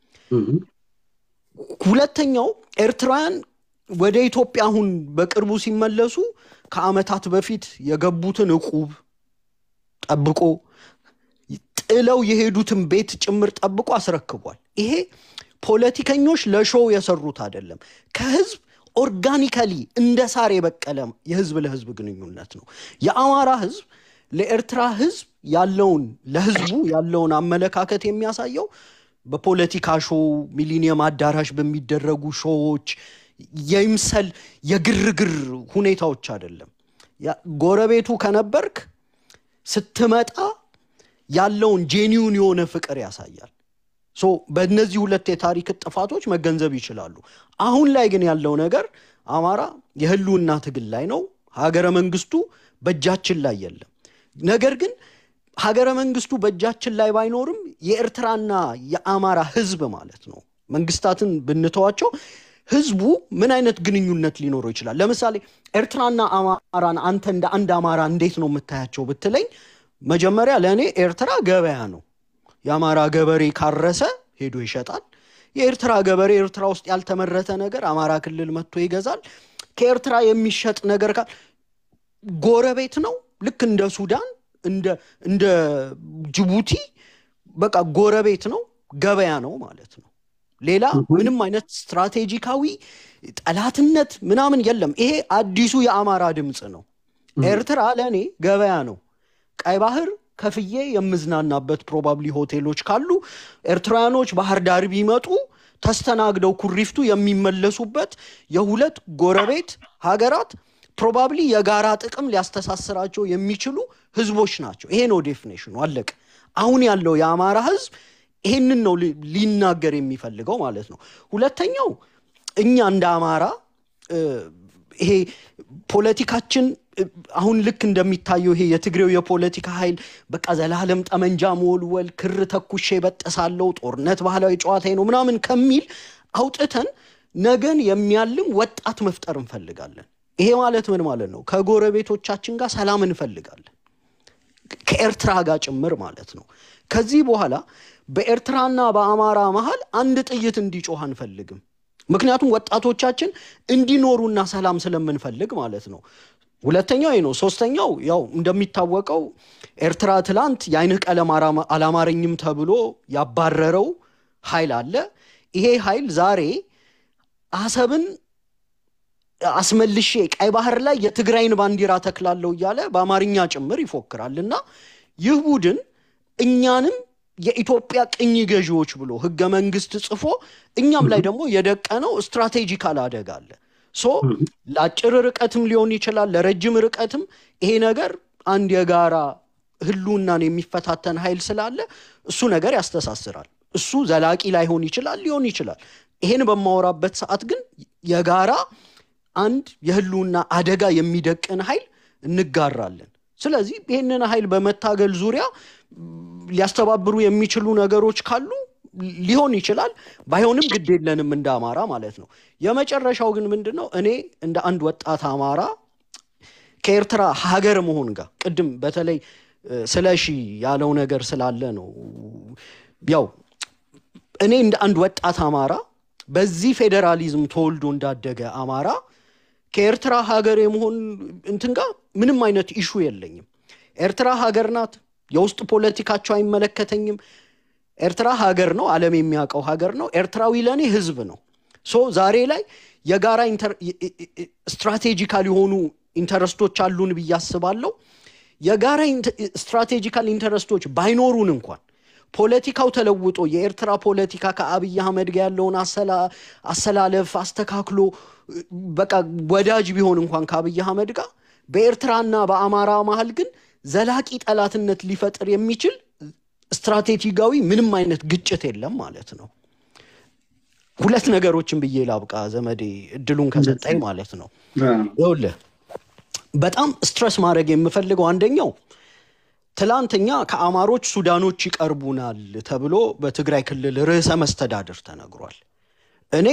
ሁለተኛው ኤርትራውያን ወደ ኢትዮጵያ አሁን በቅርቡ ሲመለሱ ከአመታት በፊት የገቡትን እቁብ ጠብቆ ጥለው የሄዱትን ቤት ጭምር ጠብቆ አስረክቧል። ይሄ ፖለቲከኞች ለሾው የሰሩት አይደለም። ከህዝብ ኦርጋኒካሊ እንደ ሳር የበቀለ የህዝብ ለህዝብ ግንኙነት ነው። የአማራ ህዝብ ለኤርትራ ህዝብ ያለውን ለህዝቡ ያለውን አመለካከት የሚያሳየው በፖለቲካ ሾው፣ ሚሊኒየም አዳራሽ በሚደረጉ ሾዎች የይምሰል የግርግር ሁኔታዎች አይደለም። ጎረቤቱ ከነበርክ ስትመጣ ያለውን ጄኒውን የሆነ ፍቅር ያሳያል። ሶ በእነዚህ ሁለት የታሪክ ጥፋቶች መገንዘብ ይችላሉ። አሁን ላይ ግን ያለው ነገር አማራ የህልውና ትግል ላይ ነው። ሀገረ መንግስቱ በእጃችን ላይ የለም። ነገር ግን ሀገረ መንግስቱ በእጃችን ላይ ባይኖርም የኤርትራና የአማራ ህዝብ ማለት ነው መንግስታትን ብንተዋቸው ህዝቡ ምን አይነት ግንኙነት ሊኖረው ይችላል? ለምሳሌ ኤርትራና አማራን አንተ እንደ አንድ አማራ እንዴት ነው የምታያቸው ብትለኝ፣ መጀመሪያ ለእኔ ኤርትራ ገበያ ነው። የአማራ ገበሬ ካረሰ ሄዶ ይሸጣል። የኤርትራ ገበሬ ኤርትራ ውስጥ ያልተመረተ ነገር አማራ ክልል መጥቶ ይገዛል። ከኤርትራ የሚሸጥ ነገር ካል ጎረቤት ነው። ልክ እንደ ሱዳን እንደ ጅቡቲ በቃ ጎረቤት ነው፣ ገበያ ነው ማለት ነው። ሌላ ምንም አይነት ስትራቴጂካዊ ጠላትነት ምናምን የለም። ይሄ አዲሱ የአማራ ድምፅ ነው። ኤርትራ ለእኔ ገበያ ነው። ቀይ ባህር ከፍዬ የምዝናናበት ፕሮባብሊ ሆቴሎች ካሉ ኤርትራውያኖች ባህር ዳር ቢመጡ ተስተናግደው ኩሪፍቱ የሚመለሱበት የሁለት ጎረቤት ሀገራት ፕሮባብሊ የጋራ ጥቅም ሊያስተሳስራቸው የሚችሉ ህዝቦች ናቸው። ይሄ ነው ዴፊኔሽኑ፣ አለቀ። አሁን ያለው የአማራ ህዝብ ይሄንን ነው ሊናገር የሚፈልገው ማለት ነው። ሁለተኛው እኛ እንደ አማራ ይሄ ፖለቲካችን አሁን ልክ እንደሚታየው ይሄ የትግሬው የፖለቲካ ኃይል በቃ ዘላለም ጠመንጃ መወልወል፣ ክር ተኩሼ በጠሳለው፣ ጦርነት ባህላዊ ጨዋታ ነው ምናምን ከሚል አውጥተን ነገን የሚያልም ወጣት መፍጠር እንፈልጋለን። ይሄ ማለት ምን ማለት ነው? ከጎረቤቶቻችን ጋር ሰላም እንፈልጋለን፣ ከኤርትራ ጋር ጭምር ማለት ነው። ከዚህ በኋላ በኤርትራና በአማራ መሀል አንድ ጥይት እንዲጮህ አንፈልግም። ምክንያቱም ወጣቶቻችን እንዲኖሩና ሰላም ስለምንፈልግ ማለት ነው። ሁለተኛው ይህ ነው። ሶስተኛው ያው እንደሚታወቀው ኤርትራ ትላንት የአይንህ ቀለም አላማረኝም ተብሎ ያባረረው ኃይል አለ። ይሄ ኃይል ዛሬ አሰብን አስመልሼ ቀይ ባህር ላይ የትግራይን ባንዲራ ተክላለሁ እያለ በአማርኛ ጭምር ይፎክራል እና ይህ ቡድን እኛንም የኢትዮጵያ ቅኝ ገዢዎች ብሎ ህገ መንግስት ጽፎ እኛም ላይ ደግሞ የደቀነው ስትራቴጂካል አደጋ አለ። ሶ ለአጭር ርቀትም ሊሆን ይችላል፣ ለረጅም ርቀትም ይሄ ነገር አንድ የጋራ ህልውናን የሚፈታተን ኃይል ስላለ እሱ ነገር ያስተሳስራል። እሱ ዘላቂ ላይሆን ይችላል፣ ሊሆን ይችላል። ይሄን በማወራበት ሰዓት ግን የጋራ አንድ የህልውና አደጋ የሚደቅን ኃይል እንጋራለን። ስለዚህ ይህንን ኃይል በመታገል ዙሪያ ሊያስተባብሩ የሚችሉ ነገሮች ካሉ ሊሆን ይችላል። ባይሆንም ግድ የለንም እንደ አማራ ማለት ነው። የመጨረሻው ግን ምንድን ነው? እኔ እንደ አንድ ወጣት አማራ ከኤርትራ ሀገር መሆን ጋር ቅድም በተለይ ስለ ሺ ያለው ነገር ስላለ ነው። ያው እኔ እንደ አንድ ወጣት አማራ በዚህ ፌዴራሊዝም ተወልዶ እንዳደገ አማራ ከኤርትራ ሀገር የመሆን እንትን ጋር ምንም አይነት ኢሹ የለኝም። ኤርትራ ሀገር ናት። የውስጥ ፖለቲካቸው አይመለከተኝም። ኤርትራ ሀገር ነው፣ ዓለም የሚያውቀው ሀገር ነው። ኤርትራዊ ለእኔ ህዝብ ነው። ሶ ዛሬ ላይ የጋራ ስትራቴጂካል የሆኑ ኢንተረስቶች አሉን ብዬ አስባለሁ። የጋራ ስትራቴጂካል ኢንተረስቶች ባይኖሩን እንኳን ፖለቲካው ተለውጦ የኤርትራ ፖለቲካ ከአብይ አህመድ ጋር ያለውን አሰላለፍ አስተካክሎ በቃ ወዳጅ ቢሆን እንኳን ከአብይ አህመድ ጋር በኤርትራና በአማራ መሀል ግን ዘላቂ ጠላትነት ሊፈጥር የሚችል ስትራቴጂካዊ ምንም አይነት ግጭት የለም ማለት ነው። ሁለት ነገሮችን ብዬ ላብቃ ዘመዴ እድሉን ከሰጠኝ ማለት ነው። ይኸውልህ በጣም ስትረስ ማድረግ የምፈልገው አንደኛው ትላንተኛ ከአማሮች ሱዳኖች ይቀርቡናል ተብሎ በትግራይ ክልል ርዕሰ መስተዳድር ተነግሯል። እኔ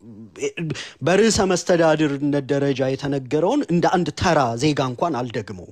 በርዕሰ መስተዳድርነት ደረጃ የተነገረውን እንደ አንድ ተራ ዜጋ እንኳን አልደግመውም።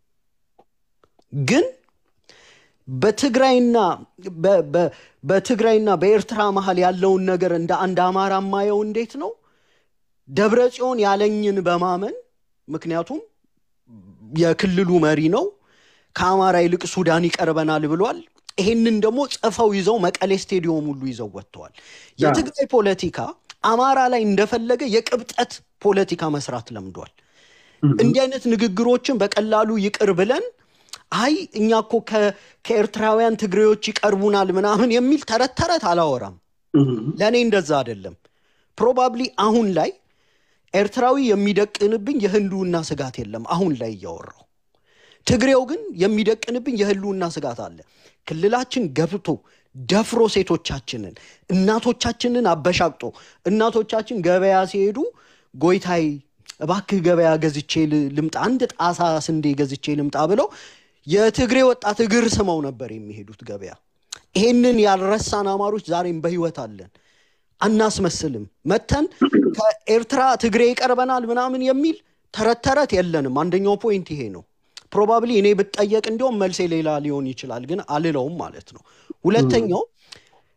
ግን በትግራይና በትግራይና በኤርትራ መሀል ያለውን ነገር እንደ አንድ አማራ ማየው እንዴት ነው ደብረ ጽዮን ያለኝን በማመን ምክንያቱም የክልሉ መሪ ነው ከአማራ ይልቅ ሱዳን ይቀርበናል ብሏል። ይሄንን ደግሞ ጽፈው ይዘው መቀሌ ስቴዲዮም ሁሉ ይዘው ወጥተዋል። የትግራይ ፖለቲካ አማራ ላይ እንደፈለገ የቅብጠት ፖለቲካ መስራት ለምዷል። እንዲህ አይነት ንግግሮችን በቀላሉ ይቅር ብለን አይ እኛ እኮ ከኤርትራውያን ትግሬዎች ይቀርቡናል ምናምን የሚል ተረት ተረት አላወራም። ለእኔ እንደዛ አይደለም። ፕሮባብሊ አሁን ላይ ኤርትራዊ የሚደቅንብኝ የህልውና ስጋት የለም አሁን ላይ እያወራው ትግሬው ግን የሚደቅንብኝ የህልውና ስጋት አለ። ክልላችን ገብቶ ደፍሮ ሴቶቻችንን እናቶቻችንን አበሻቅጦ እናቶቻችን ገበያ ሲሄዱ ጎይታይ እባክህ ገበያ ገዝቼ ልምጣ፣ አንድ ጣሳ ስንዴ ገዝቼ ልምጣ ብለው የትግሬ ወጣት እግር ስመው ነበር የሚሄዱት ገበያ። ይሄንን ያልረሳን አማሮች ዛሬም በህይወት አለን። አናስመስልም። መተን ከኤርትራ ትግሬ ይቀርበናል ምናምን የሚል ተረት ተረት የለንም። አንደኛው ፖይንት ይሄ ነው። ፕሮባብሊ እኔ ብጠየቅ እንዲሁም መልሴ ሌላ ሊሆን ይችላል፣ ግን አልለውም ማለት ነው። ሁለተኛው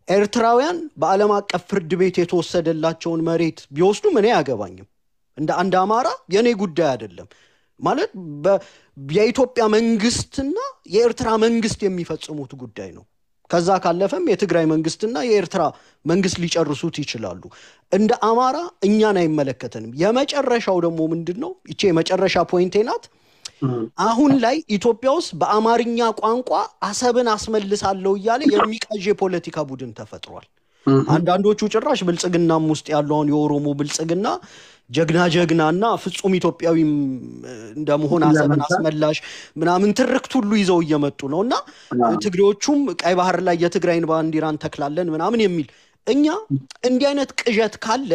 ኤርትራውያን በዓለም አቀፍ ፍርድ ቤት የተወሰደላቸውን መሬት ቢወስዱም እኔ አያገባኝም። እንደ አንድ አማራ የእኔ ጉዳይ አይደለም ማለት የኢትዮጵያ መንግስትና የኤርትራ መንግስት የሚፈጽሙት ጉዳይ ነው። ከዛ ካለፈም የትግራይ መንግስትና የኤርትራ መንግስት ሊጨርሱት ይችላሉ። እንደ አማራ እኛን አይመለከተንም። የመጨረሻው ደግሞ ምንድን ነው? ይቼ የመጨረሻ ፖይንቴ ናት። አሁን ላይ ኢትዮጵያ ውስጥ በአማርኛ ቋንቋ አሰብን አስመልሳለሁ እያለ የሚቃዥ የፖለቲካ ቡድን ተፈጥሯል። አንዳንዶቹ ጭራሽ ብልጽግናም ውስጥ ያለውን የኦሮሞ ብልጽግና ጀግና ጀግና እና ፍጹም ኢትዮጵያዊም እንደመሆን አሰብን አስመላሽ ምናምን ትርክት ሁሉ ይዘው እየመጡ ነው እና ትግሬዎቹም ቀይ ባህር ላይ የትግራይን ባንዲራ እንተክላለን ምናምን የሚል እኛ እንዲህ አይነት ቅዠት ካለ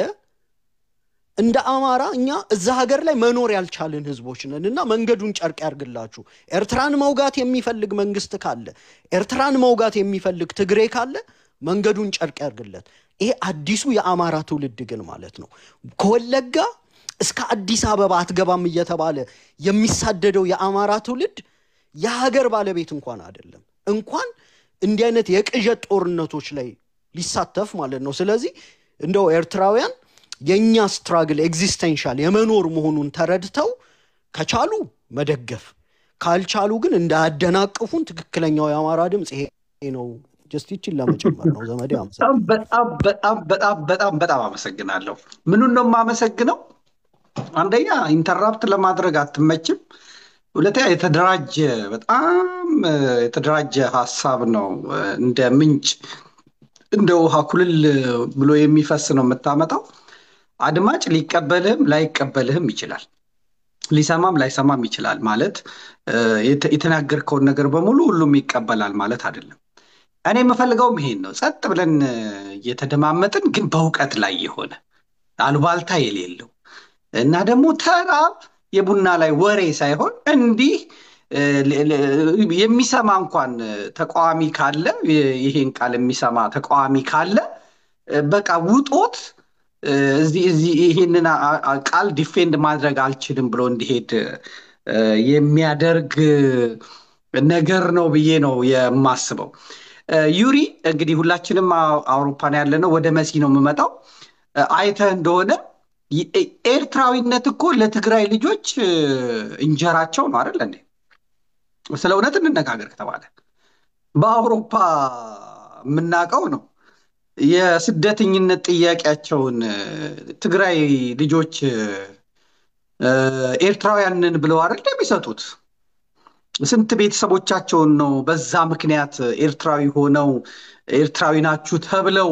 እንደ አማራ እኛ እዛ ሀገር ላይ መኖር ያልቻልን ህዝቦች ነን እና መንገዱን ጨርቅ ያርግላችሁ። ኤርትራን መውጋት የሚፈልግ መንግስት ካለ፣ ኤርትራን መውጋት የሚፈልግ ትግሬ ካለ መንገዱን ጨርቅ ያርግለት። ይሄ አዲሱ የአማራ ትውልድ ግን ማለት ነው ከወለጋ እስከ አዲስ አበባ አትገባም እየተባለ የሚሳደደው የአማራ ትውልድ የሀገር ባለቤት እንኳን አይደለም፣ እንኳን እንዲህ አይነት የቅዠት ጦርነቶች ላይ ሊሳተፍ ማለት ነው። ስለዚህ እንደው ኤርትራውያን የእኛ ስትራግል ኤግዚስተንሻል የመኖር መሆኑን ተረድተው ከቻሉ መደገፍ ካልቻሉ ግን እንዳያደናቅፉን ትክክለኛው የአማራ ድምፅ ይሄ ነው። ጀስት ይችን ለመጨመር ነው። ዘመዴ በጣም በጣም በጣም በጣም በጣም አመሰግናለሁ። ምኑን ነው የማመሰግነው? አንደኛ ኢንተራፕት ለማድረግ አትመችም። ሁለተኛ የተደራጀ በጣም የተደራጀ ሀሳብ ነው። እንደ ምንጭ እንደ ውሃ ኩልል ብሎ የሚፈስ ነው የምታመጣው። አድማጭ ሊቀበልህም ላይቀበልህም ይችላል። ሊሰማም ላይሰማም ይችላል። ማለት የተናገርከውን ነገር በሙሉ ሁሉም ይቀበላል ማለት አይደለም። እኔ የምፈልገውም ይሄን ነው። ጸጥ ብለን እየተደማመጥን ግን በእውቀት ላይ የሆነ አሉባልታ የሌለው እና ደግሞ ተራ የቡና ላይ ወሬ ሳይሆን እንዲህ የሚሰማ እንኳን ተቃዋሚ ካለ ይሄን ቃል የሚሰማ ተቃዋሚ ካለ በቃ ውጦት እዚህ ይህንን ቃል ዲፌንድ ማድረግ አልችልም ብሎ እንዲሄድ የሚያደርግ ነገር ነው ብዬ ነው የማስበው። ዩሪ እንግዲህ ሁላችንም አውሮፓን ያለ ነው። ወደ መሲ ነው የምመጣው። አይተህ እንደሆነ ኤርትራዊነት እኮ ለትግራይ ልጆች እንጀራቸው ነው አይደል እንዴ? ስለ እውነት እንነጋገር ከተባለ በአውሮፓ የምናውቀው ነው። የስደተኝነት ጥያቄያቸውን ትግራይ ልጆች ኤርትራውያንን ብለው አይደል የሚሰጡት? ስንት ቤተሰቦቻቸውን ነው በዛ ምክንያት ኤርትራዊ ሆነው ኤርትራዊ ናችሁ ተብለው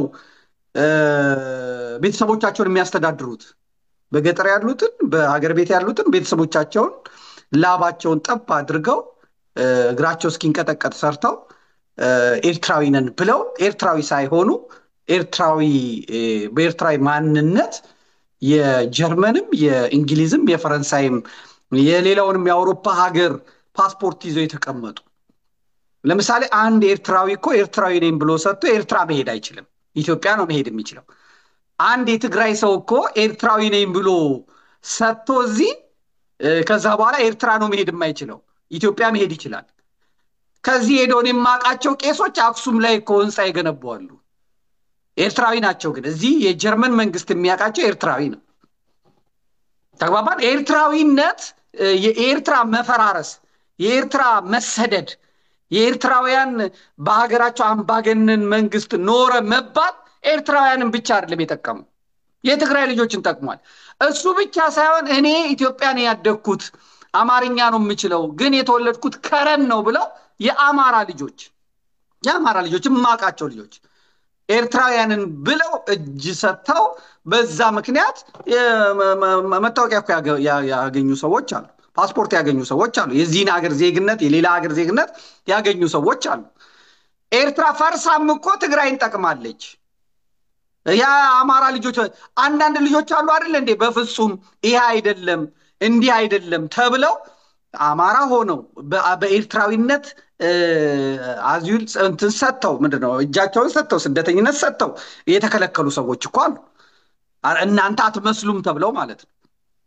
ቤተሰቦቻቸውን የሚያስተዳድሩት? በገጠር ያሉትን በሀገር ቤት ያሉትን ቤተሰቦቻቸውን ላባቸውን ጠብ አድርገው እግራቸው እስኪንቀጠቀጥ ሰርተው ኤርትራዊ ነን ብለው ኤርትራዊ ሳይሆኑ ኤርትራዊ በኤርትራዊ ማንነት የጀርመንም የእንግሊዝም የፈረንሳይም የሌላውንም የአውሮፓ ሀገር ፓስፖርት ይዘው የተቀመጡ ለምሳሌ አንድ ኤርትራዊ እኮ ኤርትራዊ ነኝ ብሎ ሰጥቶ ኤርትራ መሄድ አይችልም። ኢትዮጵያ ነው መሄድ የሚችለው። አንድ የትግራይ ሰው እኮ ኤርትራዊ ነኝ ብሎ ሰጥቶ እዚህ ከዛ በኋላ ኤርትራ ነው መሄድ የማይችለው ኢትዮጵያ መሄድ ይችላል። ከዚህ ሄደውን የማውቃቸው ቄሶች አክሱም ላይ እኮ ህንፃ የገነባዋሉ። ኤርትራዊ ናቸው። ግን እዚህ የጀርመን መንግስት የሚያውቃቸው ኤርትራዊ ነው። ተግባባን። ኤርትራዊነት የኤርትራ መፈራረስ፣ የኤርትራ መሰደድ፣ የኤርትራውያን በሀገራቸው አምባገነን መንግስት ኖረ መባል ኤርትራውያንን ብቻ አይደለም የጠቀሙ የትግራይ ልጆችን ጠቅሟል። እሱ ብቻ ሳይሆን እኔ ኢትዮጵያን ያደግኩት አማርኛ ነው የምችለው ግን የተወለድኩት ከረን ነው ብለው የአማራ ልጆች የአማራ ልጆች የማውቃቸው ልጆች ኤርትራውያንን ብለው እጅ ሰጥተው በዛ ምክንያት መታወቂያ እኮ ያገኙ ሰዎች አሉ። ፓስፖርት ያገኙ ሰዎች አሉ። የዚህን ሀገር ዜግነት የሌላ ሀገር ዜግነት ያገኙ ሰዎች አሉ። ኤርትራ ፈርሳም እኮ ትግራይን ጠቅማለች። የአማራ ልጆች አንዳንድ ልጆች አሉ አይደል እንዴ? በፍጹም ይሄ አይደለም እንዲህ አይደለም ተብለው አማራ ሆነው በኤርትራዊነት አዚል እንትን ሰጥተው ምንድነው እጃቸውን ሰጥተው ስደተኝነት ሰጥተው የተከለከሉ ሰዎች እኮ አሉ። እናንተ አትመስሉም ተብለው ማለት ነው።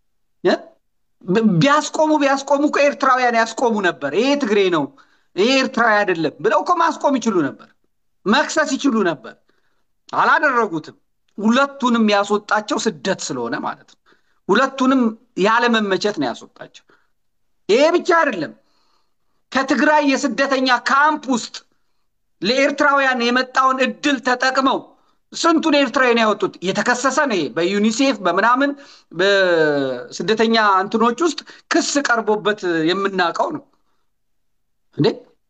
ቢያስቆሙ ቢያስቆሙ እኮ ኤርትራውያን ያስቆሙ ነበር። ይሄ ትግሬ ነው ይሄ ኤርትራዊ አይደለም ብለው እኮ ማስቆም ይችሉ ነበር፣ መክሰስ ይችሉ ነበር። አላደረጉትም። ሁለቱንም ያስወጣቸው ስደት ስለሆነ ማለት ነው። ሁለቱንም ያለመመቸት ነው ያስወጣቸው። ይሄ ብቻ አይደለም። ከትግራይ የስደተኛ ካምፕ ውስጥ ለኤርትራውያን የመጣውን እድል ተጠቅመው ስንቱን ኤርትራውያን ያወጡት የተከሰሰ ነው። ይሄ በዩኒሴፍ በምናምን በስደተኛ እንትኖች ውስጥ ክስ ቀርቦበት የምናውቀው ነው እንዴ።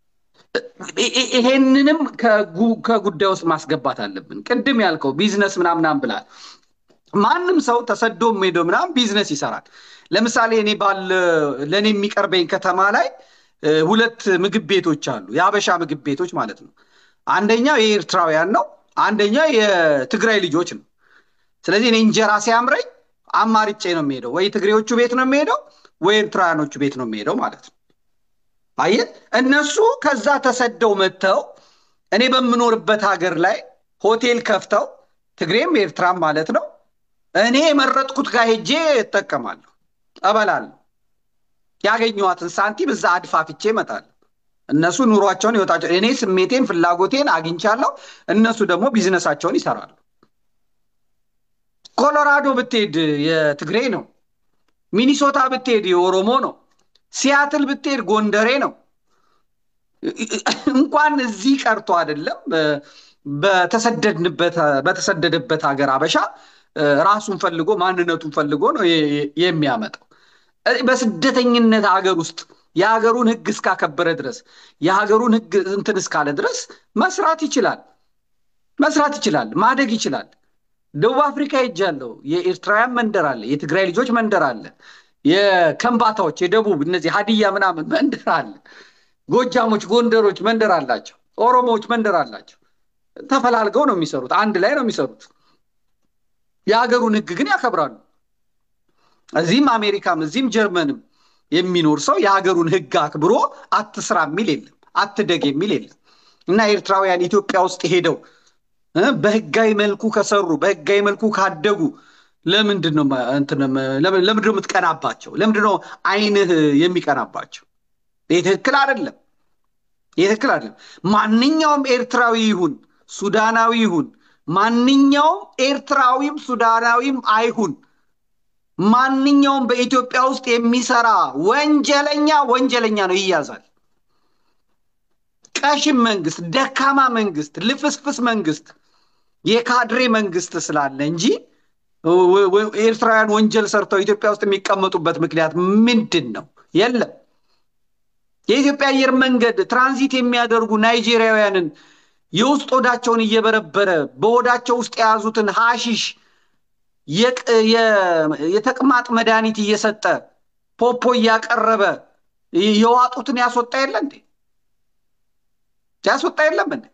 ይሄንንም ከጉዳይ ውስጥ ማስገባት አለብን። ቅድም ያልከው ቢዝነስ ምናምናም ብላል። ማንም ሰው ተሰዶ ሄዶ ምናምን ቢዝነስ ይሰራል። ለምሳሌ እኔ ባለ ለእኔ የሚቀርበኝ ከተማ ላይ ሁለት ምግብ ቤቶች አሉ፣ የአበሻ ምግብ ቤቶች ማለት ነው። አንደኛው የኤርትራውያን ነው፣ አንደኛው የትግራይ ልጆች ነው። ስለዚህ እኔ እንጀራ ሲያምረኝ አማርጬ ነው የሚሄደው፣ ወይ ትግሬዎቹ ቤት ነው የሚሄደው፣ ወይ ኤርትራውያኖቹ ቤት ነው የሚሄደው ማለት ነው። አየህ፣ እነሱ ከዛ ተሰደው መጥተው እኔ በምኖርበት ሀገር ላይ ሆቴል ከፍተው ትግሬም ኤርትራም ማለት ነው እኔ የመረጥኩት ጋር ሄጄ እጠቀማለሁ፣ እበላለሁ። ያገኘኋትን ሳንቲም እዛ አድፋፍቼ እመጣለሁ። እነሱ ኑሯቸውን ይወጣቸው፣ እኔ ስሜቴን ፍላጎቴን አግኝቻለሁ። እነሱ ደግሞ ቢዝነሳቸውን ይሰራሉ። ኮሎራዶ ብትሄድ የትግሬ ነው። ሚኒሶታ ብትሄድ የኦሮሞ ነው። ሲያትል ብትሄድ ጎንደሬ ነው። እንኳን እዚህ ቀርቶ አይደለም በተሰደደበት ሀገር አበሻ ራሱን ፈልጎ ማንነቱን ፈልጎ ነው የሚያመጣው። በስደተኝነት ሀገር ውስጥ የሀገሩን ሕግ እስካከበረ ድረስ የሀገሩን ሕግ እንትን እስካለ ድረስ መስራት ይችላል፣ መስራት ይችላል፣ ማደግ ይችላል። ደቡብ አፍሪካ ሄጃለሁ። የኤርትራውያን መንደር አለ፣ የትግራይ ልጆች መንደር አለ፣ የከምባታዎች የደቡብ እነዚህ ሀዲያ ምናምን መንደር አለ። ጎጃሞች፣ ጎንደሮች መንደር አላቸው፣ ኦሮሞዎች መንደር አላቸው። ተፈላልገው ነው የሚሰሩት፣ አንድ ላይ ነው የሚሰሩት። የሀገሩን ሕግ ግን ያከብራሉ። እዚህም አሜሪካም እዚህም ጀርመንም የሚኖር ሰው የሀገሩን ህግ አክብሮ አትስራ የሚል የለም፣ አትደግ የሚል የለም። እና ኤርትራውያን ኢትዮጵያ ውስጥ ሄደው በህጋዊ መልኩ ከሰሩ በህጋዊ መልኩ ካደጉ ለምንድን ነው ለምንድን ነው የምትቀናባቸው? ለምንድን ነው አይንህ የሚቀናባቸው? ይህ ትክክል አይደለም። ይህ ትክክል አይደለም። ማንኛውም ኤርትራዊ ይሁን ሱዳናዊ ይሁን ማንኛውም ኤርትራዊም ሱዳናዊም አይሁን ማንኛውም በኢትዮጵያ ውስጥ የሚሰራ ወንጀለኛ ወንጀለኛ ነው፣ ይያዛል። ቀሽም መንግስት፣ ደካማ መንግስት፣ ልፍስፍስ መንግስት፣ የካድሬ መንግስት ስላለ እንጂ ኤርትራውያን ወንጀል ሰርተው ኢትዮጵያ ውስጥ የሚቀመጡበት ምክንያት ምንድን ነው? የለም። የኢትዮጵያ አየር መንገድ ትራንዚት የሚያደርጉ ናይጄሪያውያንን የውስጥ ሆዳቸውን እየበረበረ በሆዳቸው ውስጥ የያዙትን ሀሺሽ የተቅማጥ መድኃኒት እየሰጠ ፖፖ እያቀረበ የዋጡትን ያስወጣ የለ እንዴ? ያስወጣ የለም እንዴ?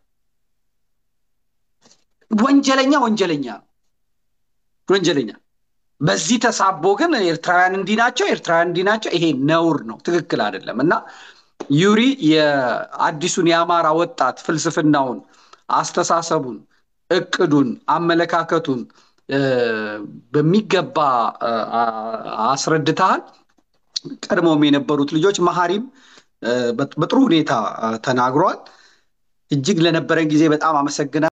ወንጀለኛ ወንጀለኛ ወንጀለኛ። በዚህ ተሳቦ ግን ኤርትራውያን እንዲህ ናቸው፣ ኤርትራውያን እንዲህ ናቸው። ይሄ ነውር ነው፣ ትክክል አይደለም። እና ዩሪ የአዲሱን የአማራ ወጣት ፍልስፍናውን፣ አስተሳሰቡን፣ እቅዱን፣ አመለካከቱን በሚገባ አስረድተሃል። ቀድሞም የነበሩት ልጆች መሀሪም በጥሩ ሁኔታ ተናግሯል። እጅግ ለነበረን ጊዜ በጣም አመሰግናል።